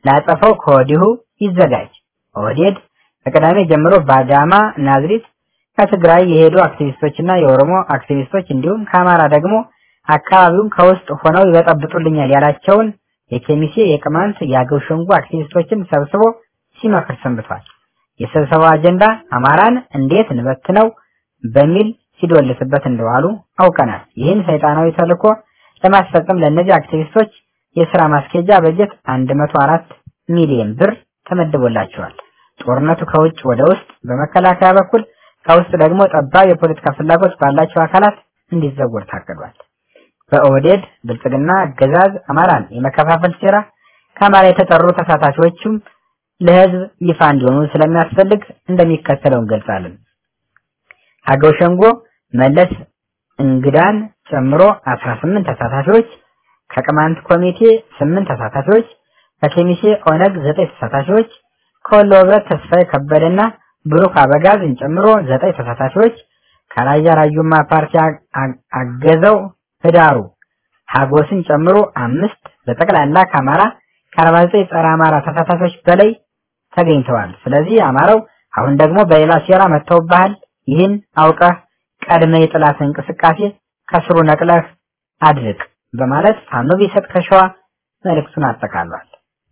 ላጸፈው ከወዲሁ ይዘጋጅ። ኦህዴድ ከቅዳሜ ጀምሮ በአዳማ ናዝሪት ከትግራይ የሄዱ አክቲቪስቶችና የኦሮሞ አክቲቪስቶች እንዲሁም ከአማራ ደግሞ አካባቢውን ከውስጥ ሆነው ይበጠብጡልኛል ያላቸውን የኬሚሴ፣ የቅማንት፣ የአገው ሸንጎ አክቲቪስቶችን ሰብስቦ ሲመክር ሰንብቷል። የስብሰባው አጀንዳ አማራን እንዴት እንበትነው በሚል ሲዶልትበት እንደዋሉ አውቀናል። ይህን ሰይጣናዊ ተልዕኮ ለማስፈጸም ለእነዚህ አክቲቪስቶች የስራ ማስኬጃ በጀት 104 ሚሊዮን ብር ተመድቦላቸዋል። ጦርነቱ ከውጭ ወደ ውስጥ በመከላከያ በኩል ከውስጥ ደግሞ ጠባብ የፖለቲካ ፍላጎት ባላቸው አካላት እንዲዘወር ታቅዷል። በኦህዴድ ብልጽግና አገዛዝ አማራን የመከፋፈል ሴራ ከአማራ የተጠሩ ተሳታፊዎችም ለህዝብ ይፋ እንዲሆኑ ስለሚያስፈልግ እንደሚከተለው እንገልጻለን። አገው ሸንጎ መለስ እንግዳን ጨምሮ 18 ተሳታፊዎች፣ ከቅማንት ኮሚቴ 8 ተሳታፊዎች፣ ከኬሚሴ ኦነግ 9 ተሳታፊዎች፣ ከወሎ ህብረት ተስፋዬ ከበደና ብሩክ አበጋዝን ጨምሮ 9 ተሳታፊዎች፣ ከራያ ራዩማ ፓርቲ አገዘው ህዳሩ ሀጎስን ጨምሮ አምስት በጠቅላላ ከአማራ ከ49 ጸረ አማራ ተሳታፊዎች በላይ ተገኝተዋል። ስለዚህ አማራው አሁን ደግሞ በሌላ ሴራ መጥተውብሃል። ይህን አውቀህ ቀድመ የጥላት እንቅስቃሴ ከስሩ ነቅለህ አድርቅ በማለት ፋኖ ቢሰጥ ከሸዋ መልእክቱን አጠቃሏል።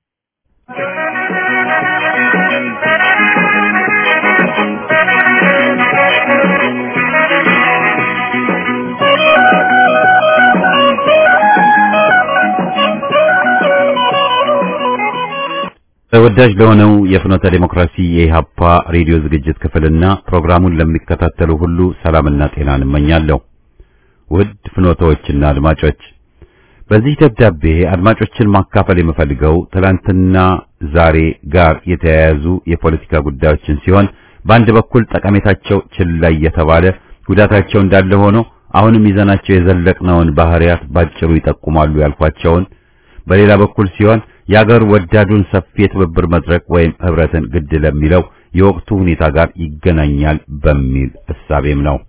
ተወዳጅ ለሆነው የፍኖተ ዴሞክራሲ የኢሃፓ ሬዲዮ ዝግጅት ክፍልና ፕሮግራሙን ለሚከታተሉ ሁሉ ሰላምና ጤናን እመኛለሁ። ውድ ፍኖተዎችና አድማጮች በዚህ ደብዳቤ አድማጮችን ማካፈል የምፈልገው ትላንትና ዛሬ ጋር የተያያዙ የፖለቲካ ጉዳዮችን ሲሆን በአንድ በኩል ጠቀሜታቸው ችላ እየተባለ ጉዳታቸው እንዳለ ሆኖ አሁንም ይዘናቸው የዘለቅነውን ባህሪያት ባጭሩ ይጠቁማሉ ያልኳቸውን በሌላ በኩል ሲሆን የአገር ወዳዱን ሰፊ የትብብር መድረክ ወይም ህብረትን ግድ ለሚለው የወቅቱ ሁኔታ ጋር ይገናኛል በሚል እሳቤም ነው።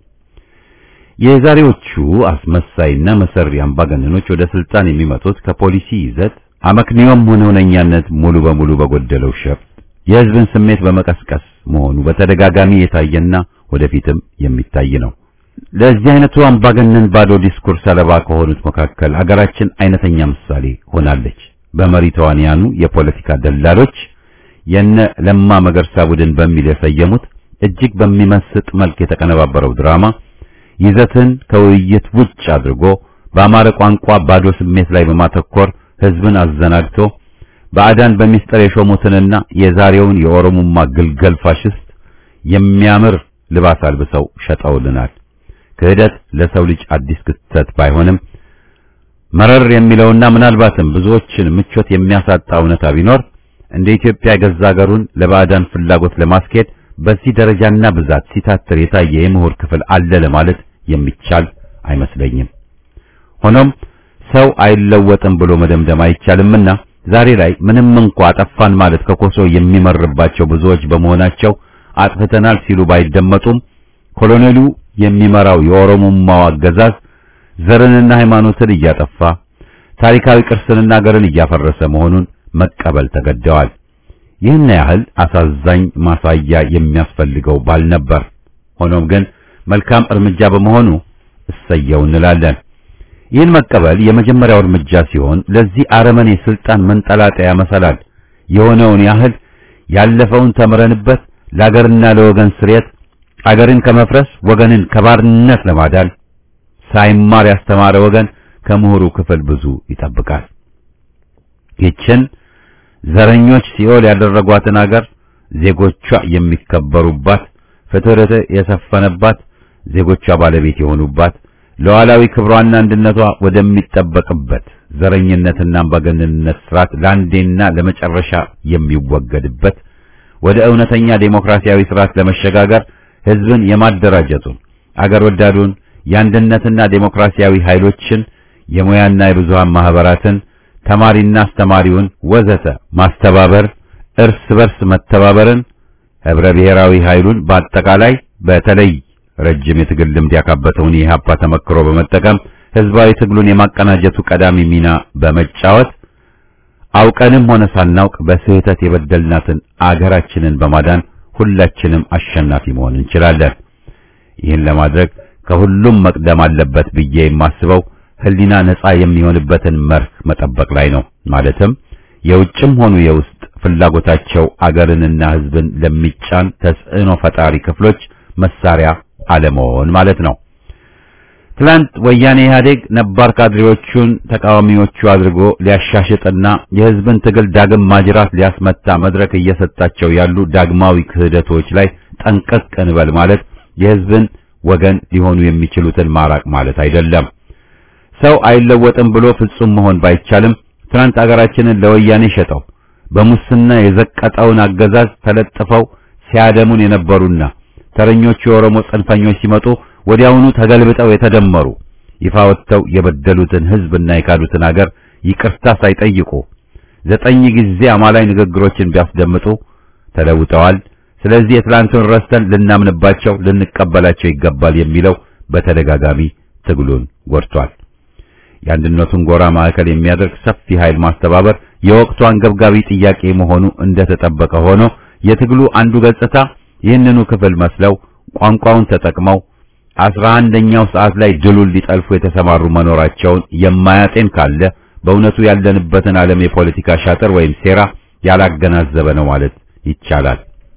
የዛሬዎቹ አስመሳይና መሰሪ አምባገነኖች ወደ ስልጣን የሚመጡት ከፖሊሲ ይዘት አመክንዮም ሆነ እውነኛነት ሙሉ በሙሉ በጎደለው ሸፍጥ የህዝብን ስሜት በመቀስቀስ መሆኑ በተደጋጋሚ የታየና ወደፊትም የሚታይ ነው። ለዚህ አይነቱ አምባገነን ባዶ ዲስኩር ሰለባ ከሆኑት መካከል አገራችን አይነተኛ ምሳሌ ሆናለች። በመሪ ተዋንያኑ የፖለቲካ ደላሎች የነ ለማ መገርሳ ቡድን በሚል የሰየሙት እጅግ በሚመስጥ መልክ የተቀነባበረው ድራማ ይዘትን ከውይይት ውጭ አድርጎ በአማረ ቋንቋ ባዶ ስሜት ላይ በማተኮር ህዝብን አዘናግቶ ባዕዳን በሚስጥር የሾሙትንና የዛሬውን የኦሮሞማ ግልገል ፋሽስት የሚያምር ልባስ አልብሰው ሸጠውልናል። ክህደት ለሰው ልጅ አዲስ ክስተት ባይሆንም መረር የሚለውና ምናልባትም ብዙዎችን ምቾት የሚያሳጣ እውነታ ቢኖር እንደ ኢትዮጵያ የገዛ ሀገሩን ለባዕዳን ፍላጎት ለማስኬድ በዚህ ደረጃና ብዛት ሲታትር የታየ የምሁር ክፍል አለ ለማለት የሚቻል አይመስለኝም። ሆኖም ሰው አይለወጥም ብሎ መደምደም አይቻልምና ዛሬ ላይ ምንም እንኳ አጠፋን ማለት ከኮሶ የሚመርባቸው ብዙዎች በመሆናቸው አጥፍተናል ሲሉ ባይደመጡም ኮሎኔሉ የሚመራው የኦሮሞማው አገዛዝ ዘርንና ሃይማኖትን እያጠፋ ታሪካዊ ቅርስንና ሀገርን እያፈረሰ መሆኑን መቀበል ተገደዋል። ይህን ያህል አሳዛኝ ማሳያ የሚያስፈልገው ባልነበር። ሆኖም ግን መልካም እርምጃ በመሆኑ እሰየው እንላለን። ይህን መቀበል የመጀመሪያው እርምጃ ሲሆን ለዚህ አረመኔ ስልጣን መንጠላጠያ መሰላል የሆነውን ያህል ያለፈውን ተምረንበት ለአገርና ለወገን ስርየት አገርን ከመፍረስ ወገንን ከባርነት ለማዳል ሳይማር ያስተማረ ወገን ከምሁሩ ክፍል ብዙ ይጠብቃል። ይችን ዘረኞች ሲኦል ያደረጓትን አገር ዜጎቿ የሚከበሩባት፣ ፍትህ የሰፈነባት፣ ዜጎቿ ባለቤት የሆኑባት፣ ሉዓላዊ ክብሯና አንድነቷ ወደሚጠበቅበት ዘረኝነትና አምባገነንነት ስርዓት ለአንዴና ለመጨረሻ የሚወገድበት ወደ እውነተኛ ዴሞክራሲያዊ ስርዓት ለመሸጋገር ህዝብን የማደራጀቱን አገር ወዳዱን የአንድነትና ዴሞክራሲያዊ ኃይሎችን የሙያና የብዙሃን ማህበራትን ተማሪና አስተማሪውን ወዘተ ማስተባበር፣ እርስ በርስ መተባበርን፣ ህብረ ብሔራዊ ኃይሉን በአጠቃላይ በተለይ ረጅም የትግል ልምድ ያካበተውን የኢህአፓ ተመክሮ በመጠቀም ህዝባዊ ትግሉን የማቀናጀቱ ቀዳሚ ሚና በመጫወት አውቀንም ሆነ ሳናውቅ በስህተት የበደልናትን አገራችንን በማዳን ሁላችንም አሸናፊ መሆን እንችላለን። ይህን ለማድረግ ከሁሉም መቅደም አለበት ብዬ የማስበው ሕሊና ነጻ የሚሆንበትን መርህ መጠበቅ ላይ ነው። ማለትም የውጭም ሆኑ የውስጥ ፍላጎታቸው አገርንና ሕዝብን ለሚጫን ተጽዕኖ ፈጣሪ ክፍሎች መሳሪያ አለመሆን ማለት ነው። ትላንት ወያኔ ኢህአዴግ ነባር ካድሬዎቹን ተቃዋሚዎቹ አድርጎ ሊያሻሽጥና የሕዝብን ትግል ዳግም ማጅራት ሊያስመታ መድረክ እየሰጣቸው ያሉ ዳግማዊ ክህደቶች ላይ ጠንቀቅ እንበል ማለት የሕዝብን ወገን ሊሆኑ የሚችሉትን ማራቅ ማለት አይደለም። ሰው አይለወጥም ብሎ ፍጹም መሆን ባይቻልም ትናንት አገራችንን ለወያኔ ሸጠው በሙስና የዘቀጠውን አገዛዝ ተለጥፈው ሲያደሙን የነበሩና ተረኞቹ የኦሮሞ ጽንፈኞች ሲመጡ ወዲያውኑ ተገልብጠው የተደመሩ ይፋ ወጥተው የበደሉትን ሕዝብና የካዱትን አገር ይቅርታ ሳይጠይቁ ዘጠኝ ጊዜ አማላይ ንግግሮችን ቢያስደምጡ ተለውጠዋል። ስለዚህ የትላንቱን ረስተን ልናምንባቸው ልንቀበላቸው ይገባል የሚለው በተደጋጋሚ ትግሉን ጎድቷል። የአንድነቱን ጎራ ማዕከል የሚያደርግ ሰፊ ኃይል ማስተባበር የወቅቱ አንገብጋቢ ጥያቄ መሆኑ እንደተጠበቀ ሆኖ የትግሉ አንዱ ገጽታ ይህንኑ ክፍል መስለው ቋንቋውን ተጠቅመው አስራ አንደኛው ሰዓት ላይ ድሉን ሊጠልፉ የተሰማሩ መኖራቸውን የማያጤን ካለ በእውነቱ ያለንበትን ዓለም የፖለቲካ ሻጥር ወይም ሴራ ያላገናዘበ ነው ማለት ይቻላል።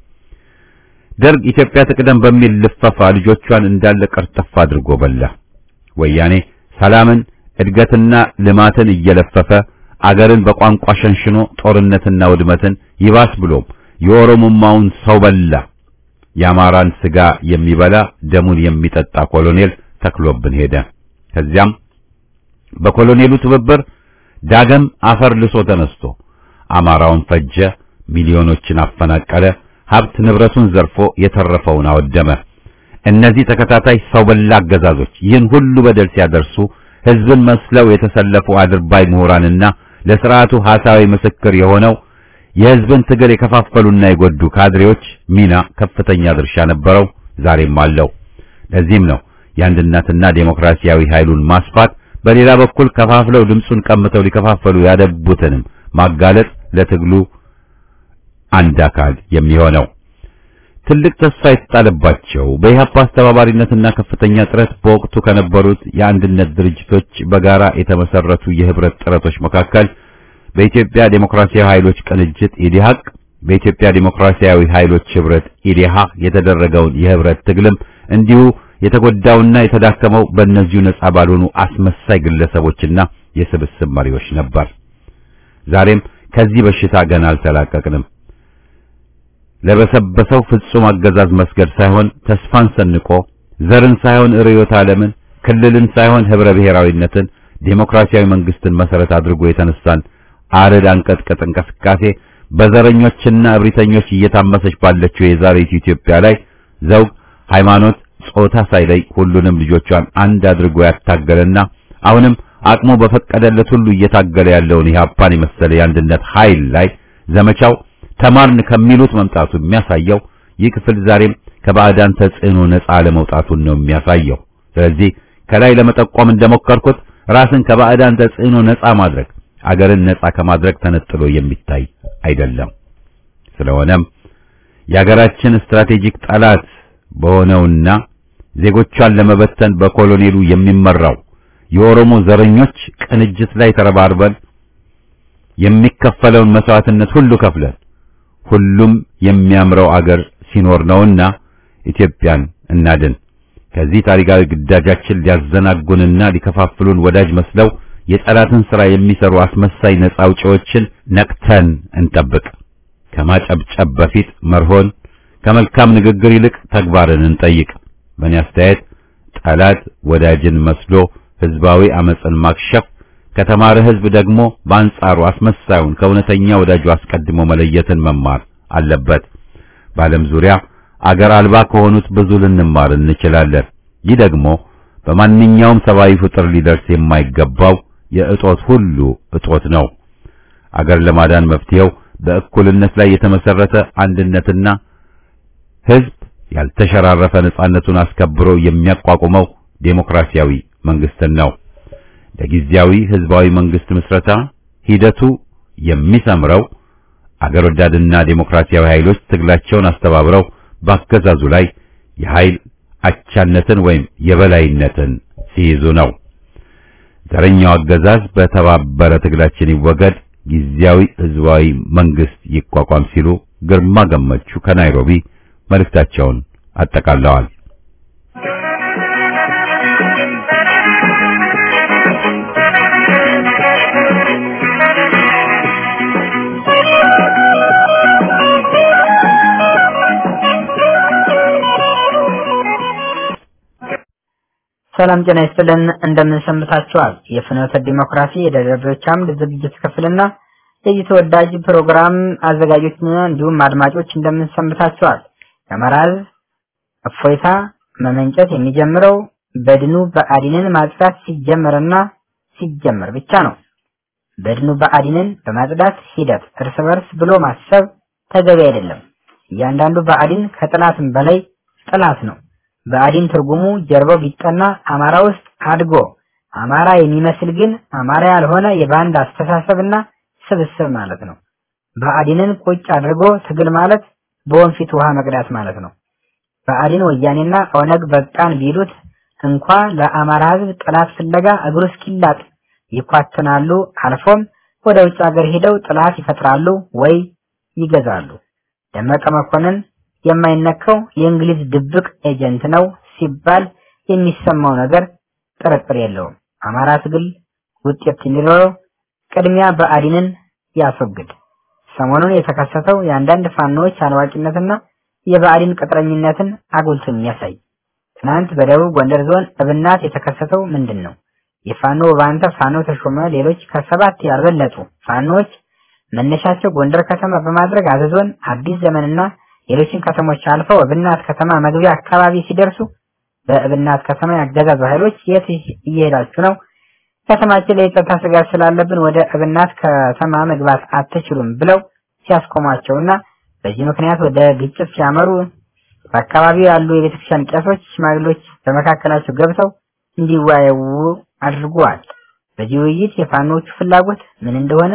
ደርግ ኢትዮጵያ ትቅደም በሚል ልፈፋ ልጆቿን እንዳለ ቀርጥፍ አድርጎ በላ። ወያኔ ሰላምን፣ እድገትና ልማትን እየለፈፈ አገርን በቋንቋ ሸንሽኖ ጦርነትና ውድመትን ይባስ ብሎም የኦሮሞማውን ሰው በላ የአማራን ስጋ የሚበላ ደሙን የሚጠጣ ኮሎኔል ተክሎብን ሄደ። ከዚያም በኮሎኔሉ ትብብር ዳግም አፈር ልሶ ተነስቶ አማራውን ፈጀ፣ ሚሊዮኖችን አፈናቀለ፣ ሀብት ንብረቱን ዘርፎ የተረፈውን አወደመ። እነዚህ ተከታታይ ሰው በላ አገዛዞች ይህን ሁሉ በደል ሲያደርሱ ሕዝብን መስለው የተሰለፉ አድርባይ ምሁራንና ለስርዓቱ ሐሳዊ ምስክር የሆነው የሕዝብን ትግል የከፋፈሉና የጎዱ ካድሬዎች ሚና ከፍተኛ ድርሻ ነበረው፣ ዛሬም አለው። ለዚህም ነው የአንድነትና ዴሞክራሲያዊ ኃይሉን ማስፋት፣ በሌላ በኩል ከፋፍለው ድምፁን ቀምተው ሊከፋፈሉ ያደቡትንም ማጋለጥ ለትግሉ አንድ አካል የሚሆነው። ትልቅ ተስፋ የተጣለባቸው በኢህአፓ አስተባባሪነትና ከፍተኛ ጥረት በወቅቱ ከነበሩት የአንድነት ድርጅቶች በጋራ የተመሰረቱ የህብረት ጥረቶች መካከል በኢትዮጵያ ዴሞክራሲያዊ ኃይሎች ቅንጅት ኢዲሃቅ፣ በኢትዮጵያ ዴሞክራሲያዊ ኃይሎች ህብረት ኢዲሃቅ የተደረገውን የህብረት ትግልም እንዲሁ የተጎዳውና የተዳከመው በእነዚሁ ነጻ ባልሆኑ አስመሳይ ግለሰቦችና የስብስብ መሪዎች ነበር። ዛሬም ከዚህ በሽታ ገና አልተላቀቅንም። ለበሰበሰው ፍጹም አገዛዝ መስገድ ሳይሆን ተስፋን ሰንቆ ዘርን ሳይሆን ርዕዮተ ዓለምን፣ ክልልን ሳይሆን ህብረ ብሔራዊነትን፣ ዴሞክራሲያዊ መንግስትን መሰረት አድርጎ የተነሳን አረድ አንቀጥቅጥ እንቅስቃሴ በዘረኞችና እብሪተኞች እየታመሰች ባለችው የዛሬቱ ኢትዮጵያ ላይ ዘውግ፣ ሃይማኖት፣ ጾታ ሳይለይ ሁሉንም ልጆቿን አንድ አድርጎ ያታገለና አሁንም አቅሙ በፈቀደለት ሁሉ እየታገለ ያለውን ኢህአፓን የመሰለ የአንድነት ኃይል ላይ ዘመቻው ተማርን ከሚሉት መምጣቱ የሚያሳየው ይህ ክፍል ዛሬም ከባዕዳን ተጽዕኖ ነፃ ለመውጣቱን ነው የሚያሳየው። ስለዚህ ከላይ ለመጠቆም እንደሞከርኩት ራስን ከባዕዳን ተጽዕኖ ነፃ ማድረግ አገርን ነፃ ከማድረግ ተነጥሎ የሚታይ አይደለም። ስለሆነም የአገራችን ስትራቴጂክ ጠላት በሆነውና ዜጎቿን ለመበተን በኮሎኔሉ የሚመራው የኦሮሞ ዘረኞች ቅንጅት ላይ ተረባርበን የሚከፈለውን መስዋዕትነት ሁሉ ከፍለን ሁሉም የሚያምረው አገር ሲኖር ነውና ኢትዮጵያን እናድን። ከዚህ ታሪካዊ ግዳጃችን ሊያዘናጉንና ሊከፋፍሉን ወዳጅ መስለው የጠላትን ሥራ የሚሰሩ አስመሳይ ነፃ አውጪዎችን ነቅተን እንጠብቅ። ከማጨብጨብ በፊት መርሆን፣ ከመልካም ንግግር ይልቅ ተግባርን እንጠይቅ። በእኔ አስተያየት ጠላት ወዳጅን መስሎ ህዝባዊ አመፅን ማክሸፍ ከተማረ ህዝብ ደግሞ በአንጻሩ አስመሳዩን ከእውነተኛ ወዳጁ አስቀድሞ መለየትን መማር አለበት። በዓለም ዙሪያ አገር አልባ ከሆኑት ብዙ ልንማር እንችላለን። ይህ ደግሞ በማንኛውም ሰብአዊ ፍጥር ሊደርስ የማይገባው የእጦት ሁሉ እጦት ነው። አገር ለማዳን መፍትሄው በእኩልነት ላይ የተመሰረተ አንድነትና ህዝብ ያልተሸራረፈ ነጻነቱን አስከብሮ የሚያቋቁመው ዴሞክራሲያዊ መንግስትን ነው። ለጊዜያዊ ህዝባዊ መንግስት ምስረታ ሂደቱ የሚሰምረው አገር ወዳድና ዴሞክራሲያዊ ኃይሎች ትግላቸውን አስተባብረው በአገዛዙ ላይ የኃይል አቻነትን ወይም የበላይነትን ሲይዙ ነው። ዘረኛው አገዛዝ በተባበረ ትግላችን ይወገድ፣ ጊዜያዊ ህዝባዊ መንግስት ይቋቋም ሲሉ ግርማ ገመቹ ከናይሮቢ መልእክታቸውን አጠቃለዋል። ሰላም ጤና ይስጥልን። እንደምን ሰንብታችኋል? የፍኖተ ዲሞክራሲ የደብዳቤዎች አምድ ዝግጅት ክፍልና የዚህ ተወዳጅ ፕሮግራም አዘጋጆች እንዲሁም አድማጮች እንደምን ሰንብታችኋል? የአማራ ሕዝብ እፎይታ መመንጨት የሚጀምረው በድኑ ብአዴንን ማጽዳት ሲጀመርና ሲጀመር ብቻ ነው። በድኑ ብአዴንን በማጽዳት ሂደት እርስ በርስ ብሎ ማሰብ ተገቢ አይደለም። እያንዳንዱ ብአዴን ከጥላትም በላይ ጥላት ነው። ብአዴን ትርጉሙ ጀርባው ቢጠና አማራ ውስጥ አድጎ አማራ የሚመስል ግን አማራ ያልሆነ የባንድ አስተሳሰብና ስብስብ ማለት ነው። ብአዴንን ቁጭ አድርጎ ትግል ማለት በወንፊት ውሃ መቅዳት ማለት ነው። ብአዴን ወያኔና ኦነግ በቃን ቢሉት እንኳ ለአማራ ሕዝብ ጥላት ፍለጋ እግሩ እስኪላጥ ይኳትናሉ። አልፎም ወደ ውጭ ሀገር ሄደው ጥላት ይፈጥራሉ ወይ ይገዛሉ። ደመቀ መኮንን የማይነካው የእንግሊዝ ድብቅ ኤጀንት ነው ሲባል የሚሰማው ነገር ጥርጥር የለውም። አማራ ትግል ውጤት እንዲኖረው ቅድሚያ ብአዴንን ያስወግድ። ሰሞኑን የተከሰተው የአንዳንድ ፋኖዎች አላዋቂነትና የብአዴን ቅጥረኝነትን አጉልቶ የሚያሳይ ትናንት በደቡብ ጎንደር ዞን እብናት የተከሰተው ምንድን ነው? የፋኖ ባንተ ፋኖ ተሾመ ሌሎች ከሰባት ያልበለጡ ፋኖዎች መነሻቸው ጎንደር ከተማ በማድረግ አዘዞን አዲስ ዘመንና ሌሎችን ከተሞች አልፈው እብናት ከተማ መግቢያ አካባቢ ሲደርሱ በእብናት ከተማ ያገዛዙ ኃይሎች የት እየሄዳችሁ ነው? ከተማችን ላይ የጸጥታ ስጋት ስላለብን ወደ እብናት ከተማ መግባት አትችሉም ብለው ሲያስቆሟቸውና በዚህ ምክንያት ወደ ግጭት ሲያመሩ በአካባቢው ያሉ የቤተክርስቲያን ቄሶች፣ ሽማግሌዎች በመካከላቸው ገብተው እንዲወያዩ አድርጓል። በዚህ ውይይት የፋኖቹ ፍላጎት ምን እንደሆነ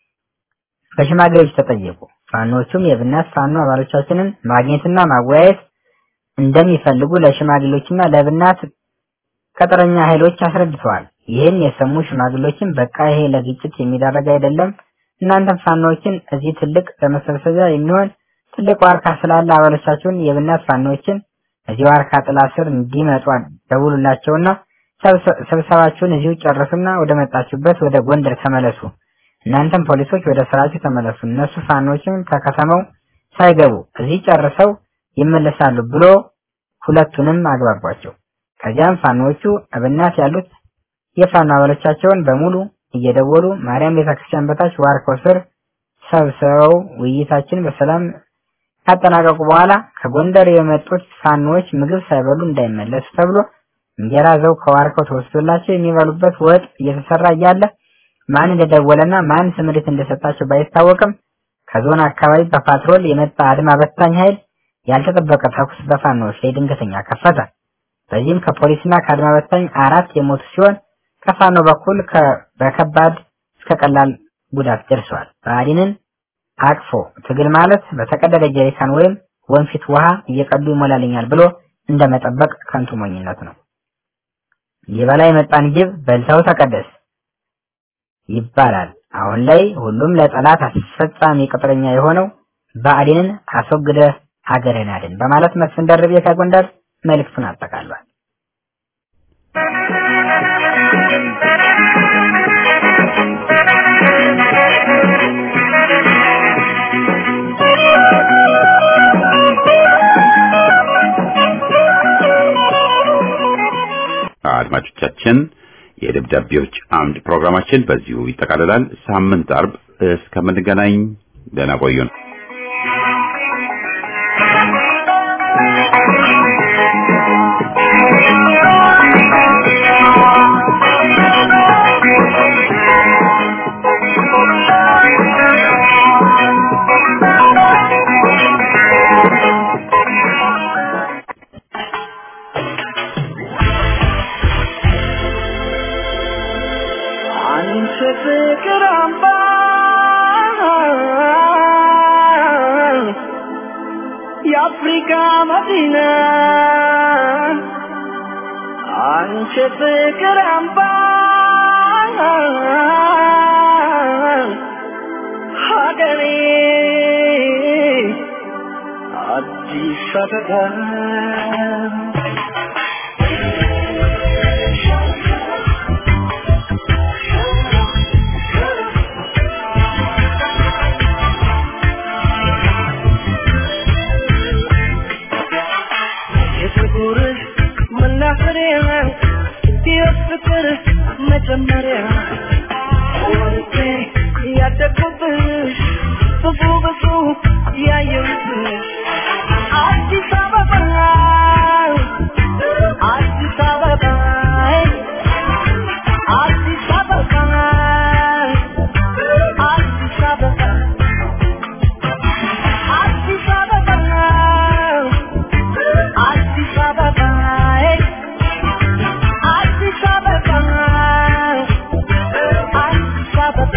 በሽማግሌዎች ተጠየቁ። ፋኖቹም የብናት ፋኖ አባሎቻችንን ማግኘትና ማወያየት እንደሚፈልጉ ለሽማግሌዎችና ለብናት ቅጥረኛ ኃይሎች አስረድተዋል። ይህን የሰሙ ሽማግሌዎችም በቃ ይሄ ለግጭት የሚዳረግ አይደለም፣ እናንተም ፋኖዎችን እዚህ ትልቅ ለመሰብሰቢያ የሚሆን ትልቅ ዋርካ ስላለ አባሎቻችሁን የብናት ፋኖዎችን እዚህ ዋርካ ጥላ ስር እንዲመጡ ደውሉላቸውና ስብሰባችሁን እዚሁ ጨርሱና ወደ መጣችሁበት ወደ ጎንደር ተመለሱ። እናንተም ፖሊሶች ወደ ስራችሁ ተመለሱ። እነሱ ፋኖችም ከከተማው ሳይገቡ እዚህ ጨርሰው ይመለሳሉ ብሎ ሁለቱንም አግባቧቸው። ከዚያም ፋኖቹ እብናት ያሉት የፋኖ አባሎቻቸውን በሙሉ እየደወሉ ማርያም ቤተክርስቲያን በታች ዋርካው ስር ሰብስበው ውይይታችን በሰላም ካጠናቀቁ በኋላ ከጎንደር የመጡት ፋኖዎች ምግብ ሳይበሉ እንዳይመለሱ ተብሎ እንጀራ ዘው ከዋርካው ተወስዶላቸው የሚበሉበት ወጥ እየተሰራ እያለ ማን እንደደወለና ማን ስምሪት እንደሰጣቸው ባይታወቅም ከዞን አካባቢ በፓትሮል የመጣ አድማ በታኝ ኃይል ያልተጠበቀ ተኩስ በፋኖዎች ላይ ድንገተኛ ከፈተ። በዚህም ከፖሊስና ከአድማ በታኝ አራት የሞቱ ሲሆን ከፋኖ በኩል በከባድ እስከ ቀላል ጉዳት ደርሰዋል። ብአዴንን አቅፎ ትግል ማለት በተቀደደ ጀሪካን ወይም ወንፊት ውሃ እየቀዱ ይሞላልኛል ብሎ እንደመጠበቅ ከንቱ ሞኝነት ነው። የበላይ መጣን ጅብ በልተው ተቀደስ ይባላል። አሁን ላይ ሁሉም ለጠላት አስፈጻሚ ቅጥረኛ የሆነው ብአዴንን አስወግደ ሀገርን አድን በማለት መስፍን ደርቤ ከጎንደር መልእክቱን አጠቃሏል። አድማጮቻችን የደብዳቤዎች አምድ ፕሮግራማችን በዚሁ ይጠቃልላል። ሳምንት አርብ እስከምንገናኝ ደህና ቆዩን። አንቺ ፍቅር አምባ የአፍሪካ መዲና አንቺ ፍቅር አምባ ሀገሬ አዲስ አበባ የፍቅርህ መናኸሪያ የፍቅር መጀመሪያ ወርቄ ያደግኩብሽ ብዙ ብዙ ያየሁብሽ አዲስ አበባ አዲስ አበባ አዲስ አበባ አዲስ አበባ አዲስ አበባ አዲስ አበባ አዲስ አበባ አዲስ አበባ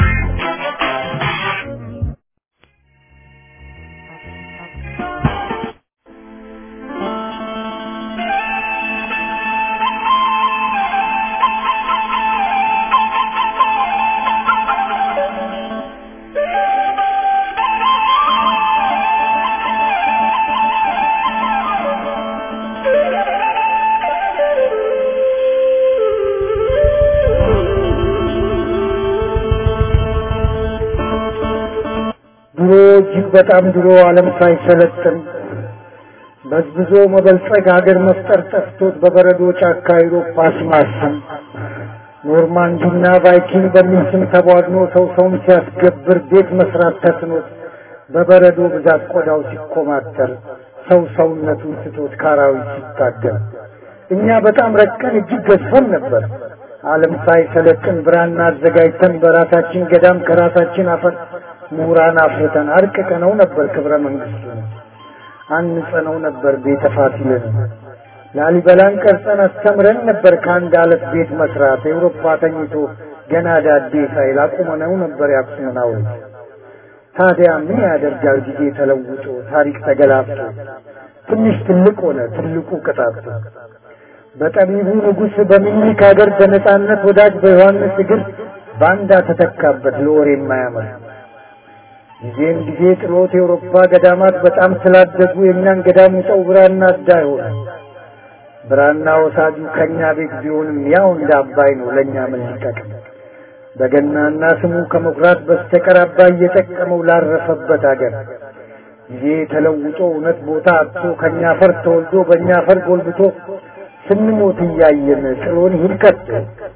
ድሮ እጅግ በጣም ድሮ ዓለም ሳይሰለጥን በዝብዞ መበልጸግ ሀገር መፍጠር ጠፍቶት በበረዶ ጫካ አውሮፓ ሲማስን ኖርማንዲና ቫይኪንግ በሚል ስም ተቧድኖ ሰው ሰውን ሲያስገብር ቤት መስራት ተስኖት በበረዶ ብዛት ቆዳው ሲኮማተር ሰው ሰውነቱን ስቶት ካራዊት ሲታገል እኛ በጣም ረቀን እጅግ ገዝፈን ነበር። ዓለም ሳይሰለጥን ብራና አዘጋጅተን በራሳችን ገዳም ከራሳችን አፈር ምሁራን አፍርተን አርቅቀነው ነበር ክብረ መንግስቱን አንጸነው ነበር ቤተ ፋሲልን ላሊበላን ቀርጸን አስተምረን ነበር ከአንድ አለት ቤት መስራት ኤውሮፓ ተኝቶ ገና ዳዴ ሳይል አቁመነው ነበር ያክሱምን ሐውልት ታዲያ ምን ያደርጋል ጊዜ ተለውጦ ታሪክ ተገላብጦ ትንሽ ትልቅ ሆነ ትልቁ ቅጣቱ በጠቢቡ ንጉሥ በሚኒክ ሀገር በነጻነት ወዳጅ በዮሐንስ እግር ባንዳ ተተካበት ለወሬ የማያምር ጊዜም ጊዜ ጥሎት የአውሮፓ ገዳማት በጣም ስላደጉ የእኛን ገዳም ውጠው ብራና አዳ ሆነ ብራና ወሳጁ ከእኛ ቤት ቢሆንም ያው እንደ አባይ ነው ለእኛ ምን ሊጠቅም በገናና ስሙ ከመኩራት በስተቀር አባይ እየጠቀመው ላረፈበት አገር ጊዜ ተለውጦ እውነት ቦታ አጥቶ ከእኛ ፈር ተወልዶ በእኛ ፈር ጎልብቶ ስንሞት እያየን ጥሎን ሂድ ከቶ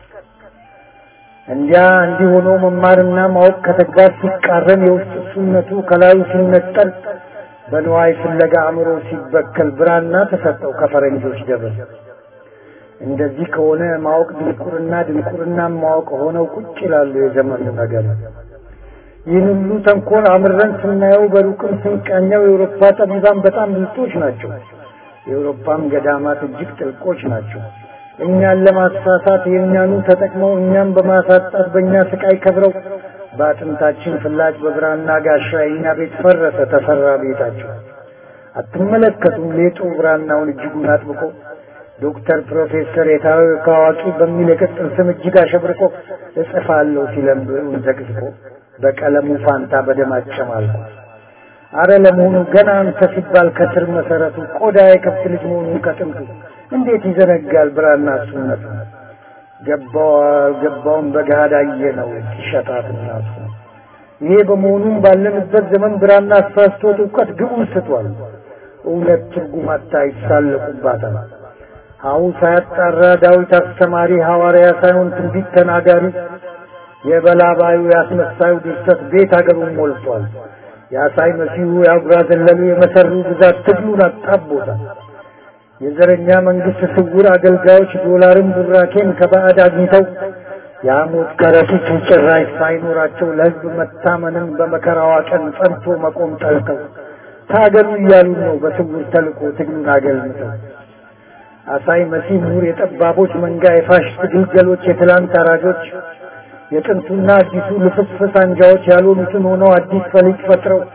እንዲያ እንዲህ ሆኖ መማርና ማወቅ ከተግባር ሲቃረን የውስጥ እሱነቱ ከላዩ ሲነጠል በንዋይ ፍለጋ አእምሮ ሲበከል ብራና ተሰጠው ከፈረንጆች ደብር። እንደዚህ ከሆነ ማወቅ ድንቁርና ድንቁርና ማወቅ ሆነው ቁጭ ይላሉ የዘመኑ ነገር። ይህን ሁሉ ተንኮል አምረን ስናየው በሩቅም ስንቃኘው የአውሮፓ ጠቢባን በጣም ብልጦች ናቸው። የአውሮፓም ገዳማት እጅግ ጥልቆች ናቸው። እኛን ለማሳሳት የእኛኑ ተጠቅመው እኛም በማሳጣት በእኛ ስቃይ ከብረው በአጥንታችን ፍላጭ በብራና ጋሻ የእኛ ቤት ፈረሰ ተሰራ ቤታቸው። አትመለከቱም ሌጡ ብራናውን እጅጉን አጥብቆ ዶክተር ፕሮፌሰር የታወቀ አዋቂ በሚል የቅጽል ስም እጅግ አሸብርቆ እጽፋለሁ ሲለም ብዕሩን ዘቅዝቆ በቀለሙ ፋንታ በደም አጨማልቆ አረ ለመሆኑ ገና አንተ ሲባል ከስር መሰረቱ ቆዳ የከብት ልጅ መሆኑን ከጥንቱ እንዴት ይዘነጋል ብራና እሱነቱ ገባው አልገባውም በገሃድ አየነው ሲሸጣት እናቱ ይሄ በመሆኑም ባለንበት ዘመን ብራና አሳስቶት እውቀት ግቡን ስቷል እውነት ትርጉም አታ ይሳለቁባታል ሀው ሳያጣራ ዳዊት አስተማሪ ሐዋርያ ሳይሆን ትንቢት ተናጋሪ የበላባዩ ያስመሳዩ ድርሰት ቤት አገሩን ሞልቷል የአሳይ መሲሁ የአጉራ ዘለሉ የመሰሩ ብዛት ትግሉን አጣቦታል የዘረኛ መንግስት ስውር አገልጋዮች ዶላርን ቡራኬን ከባዕድ አግኝተው የሐሞት ከረጢት ጭራሽ ሳይኖራቸው ለሕዝብ መታመንን በመከራዋ ቀን ጸንቶ መቆም ጠልተው ታገሉ እያሉ ነው በስውር ተልኮ ትግሉን አገልምተው አሳይ መሲህ ምሁር የጠባቦች መንጋ የፋሽስት ግልገሎች የትላንት አራጆች የጥንቱና አዲሱ ልፍስፍስ አንጃዎች ያልሆኑትን ሆነው አዲስ ፈሊጥ ፈጥረው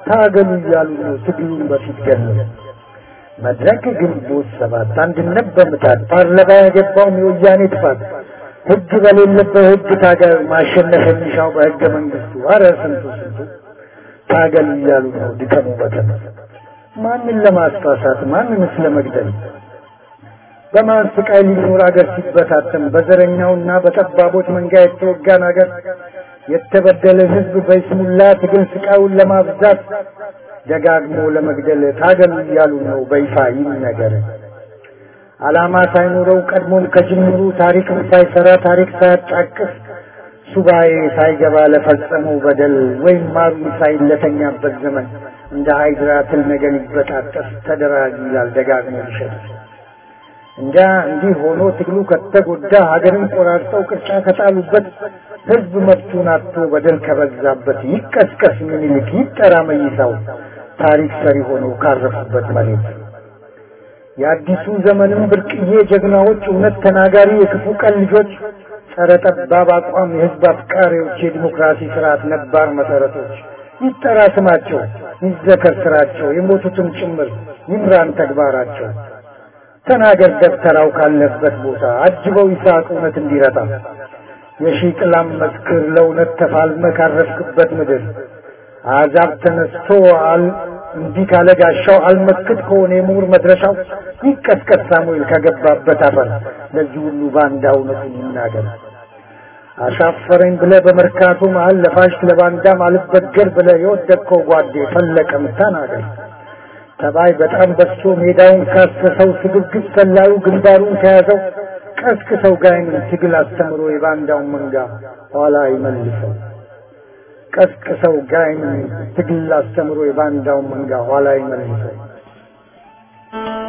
ታገሉ እያሉ ነው ትግሉን በፊት ገለው መድረክ ግንቦት ሰባት አንድነት በምታት ፓርላማ ያገባውም የወያኔ ጥፋት ህግ በሌለበት ህግ ታገል ማሸነፍ የሚሻው በህገ መንግስቱ አረ ስንቱ ስንቱ ታገል እያሉ ነው ድከሙ በተነ ማንን ለማስፋሳት ማንንስ ለመግደል በማን ስቃይ ሊኖር አገር ሲበታተን በዘረኛውና በጠባቦች መንጋ የተወጋን አገር የተበደለ ህዝብ በይስሙላ ትግል ስቃዩን ለማብዛት ደጋግሞ ለመግደል ታገሉ እያሉ ነው በይፋ ይነገር። ዓላማ ሳይኖረው ቀድሞም ከጅምሩ ታሪክም ሳይሰራ ታሪክ ሳያጫቅስ ሱባኤ ሳይገባ ለፈጸመው በደል ወይም ማሩ ሳይለተኛበት ዘመን እንደ ሃይድራ ትል ነገር ይበጣጠስ ተደራጅ ይላል ደጋግሞ ይሸጥ እንዳ እንዲህ ሆኖ ትግሉ ከተጎዳ ሀገርን ቆራርጠው ቅርጫ ከጣሉበት ህዝብ መብቱን አጥቶ በደል ከበዛበት ይቀስቀስ ምኒልክ ይጠራ መይሳው ታሪክ ሰሪ ሆነው ካረፉበት መሬት የአዲሱ ዘመንም ብርቅዬ ጀግናዎች እውነት ተናጋሪ የክፉ ቀን ልጆች ጸረ ጠባብ አቋም የህዝብ አፍቃሪዎች የዲሞክራሲ ስርዓት ነባር መሰረቶች ይጠራ ስማቸው ይዘከር ስራቸው የሞቱትም ጭምር ይምራን ተግባራቸው ተናገር ደብተራው ካለበት ቦታ አጅበው ይስሐቅ እውነት እንዲረታ የሺህ ጥላም መስክር ለእውነት ተፋልመ ካረፍክበት ምድር አዛብ ተነስቶ አል እንዲህ ካለ ጋሻው አልመክት ከሆነ የምሁር መድረሻው ይቀስቀስ ሳሙኤል ከገባበት አፈር ለዚህ ሁሉ ባንዳ እውነቱን ይናገር። አሻፈረኝ ብለ በመርካቶ መሀል ለፋሽ ለባንዳም አልበገር ብለ የወደቅከው ጓዴ ፈለቀም ተናገር። ተባይ በጣም በዝቶ ሜዳውን ካሰሰው ስግብግብ ሰላዩ ግንባሩን ከያዘው ቀስቅሰው ጋይንን ትግል አስተምሮ የባንዳውን መንጋ ኋላ ይመልሰው። ቀስቅሰው ጋይንን ትግል አስተምሮ የባንዳውን መንጋ ኋላ ይመልሰው።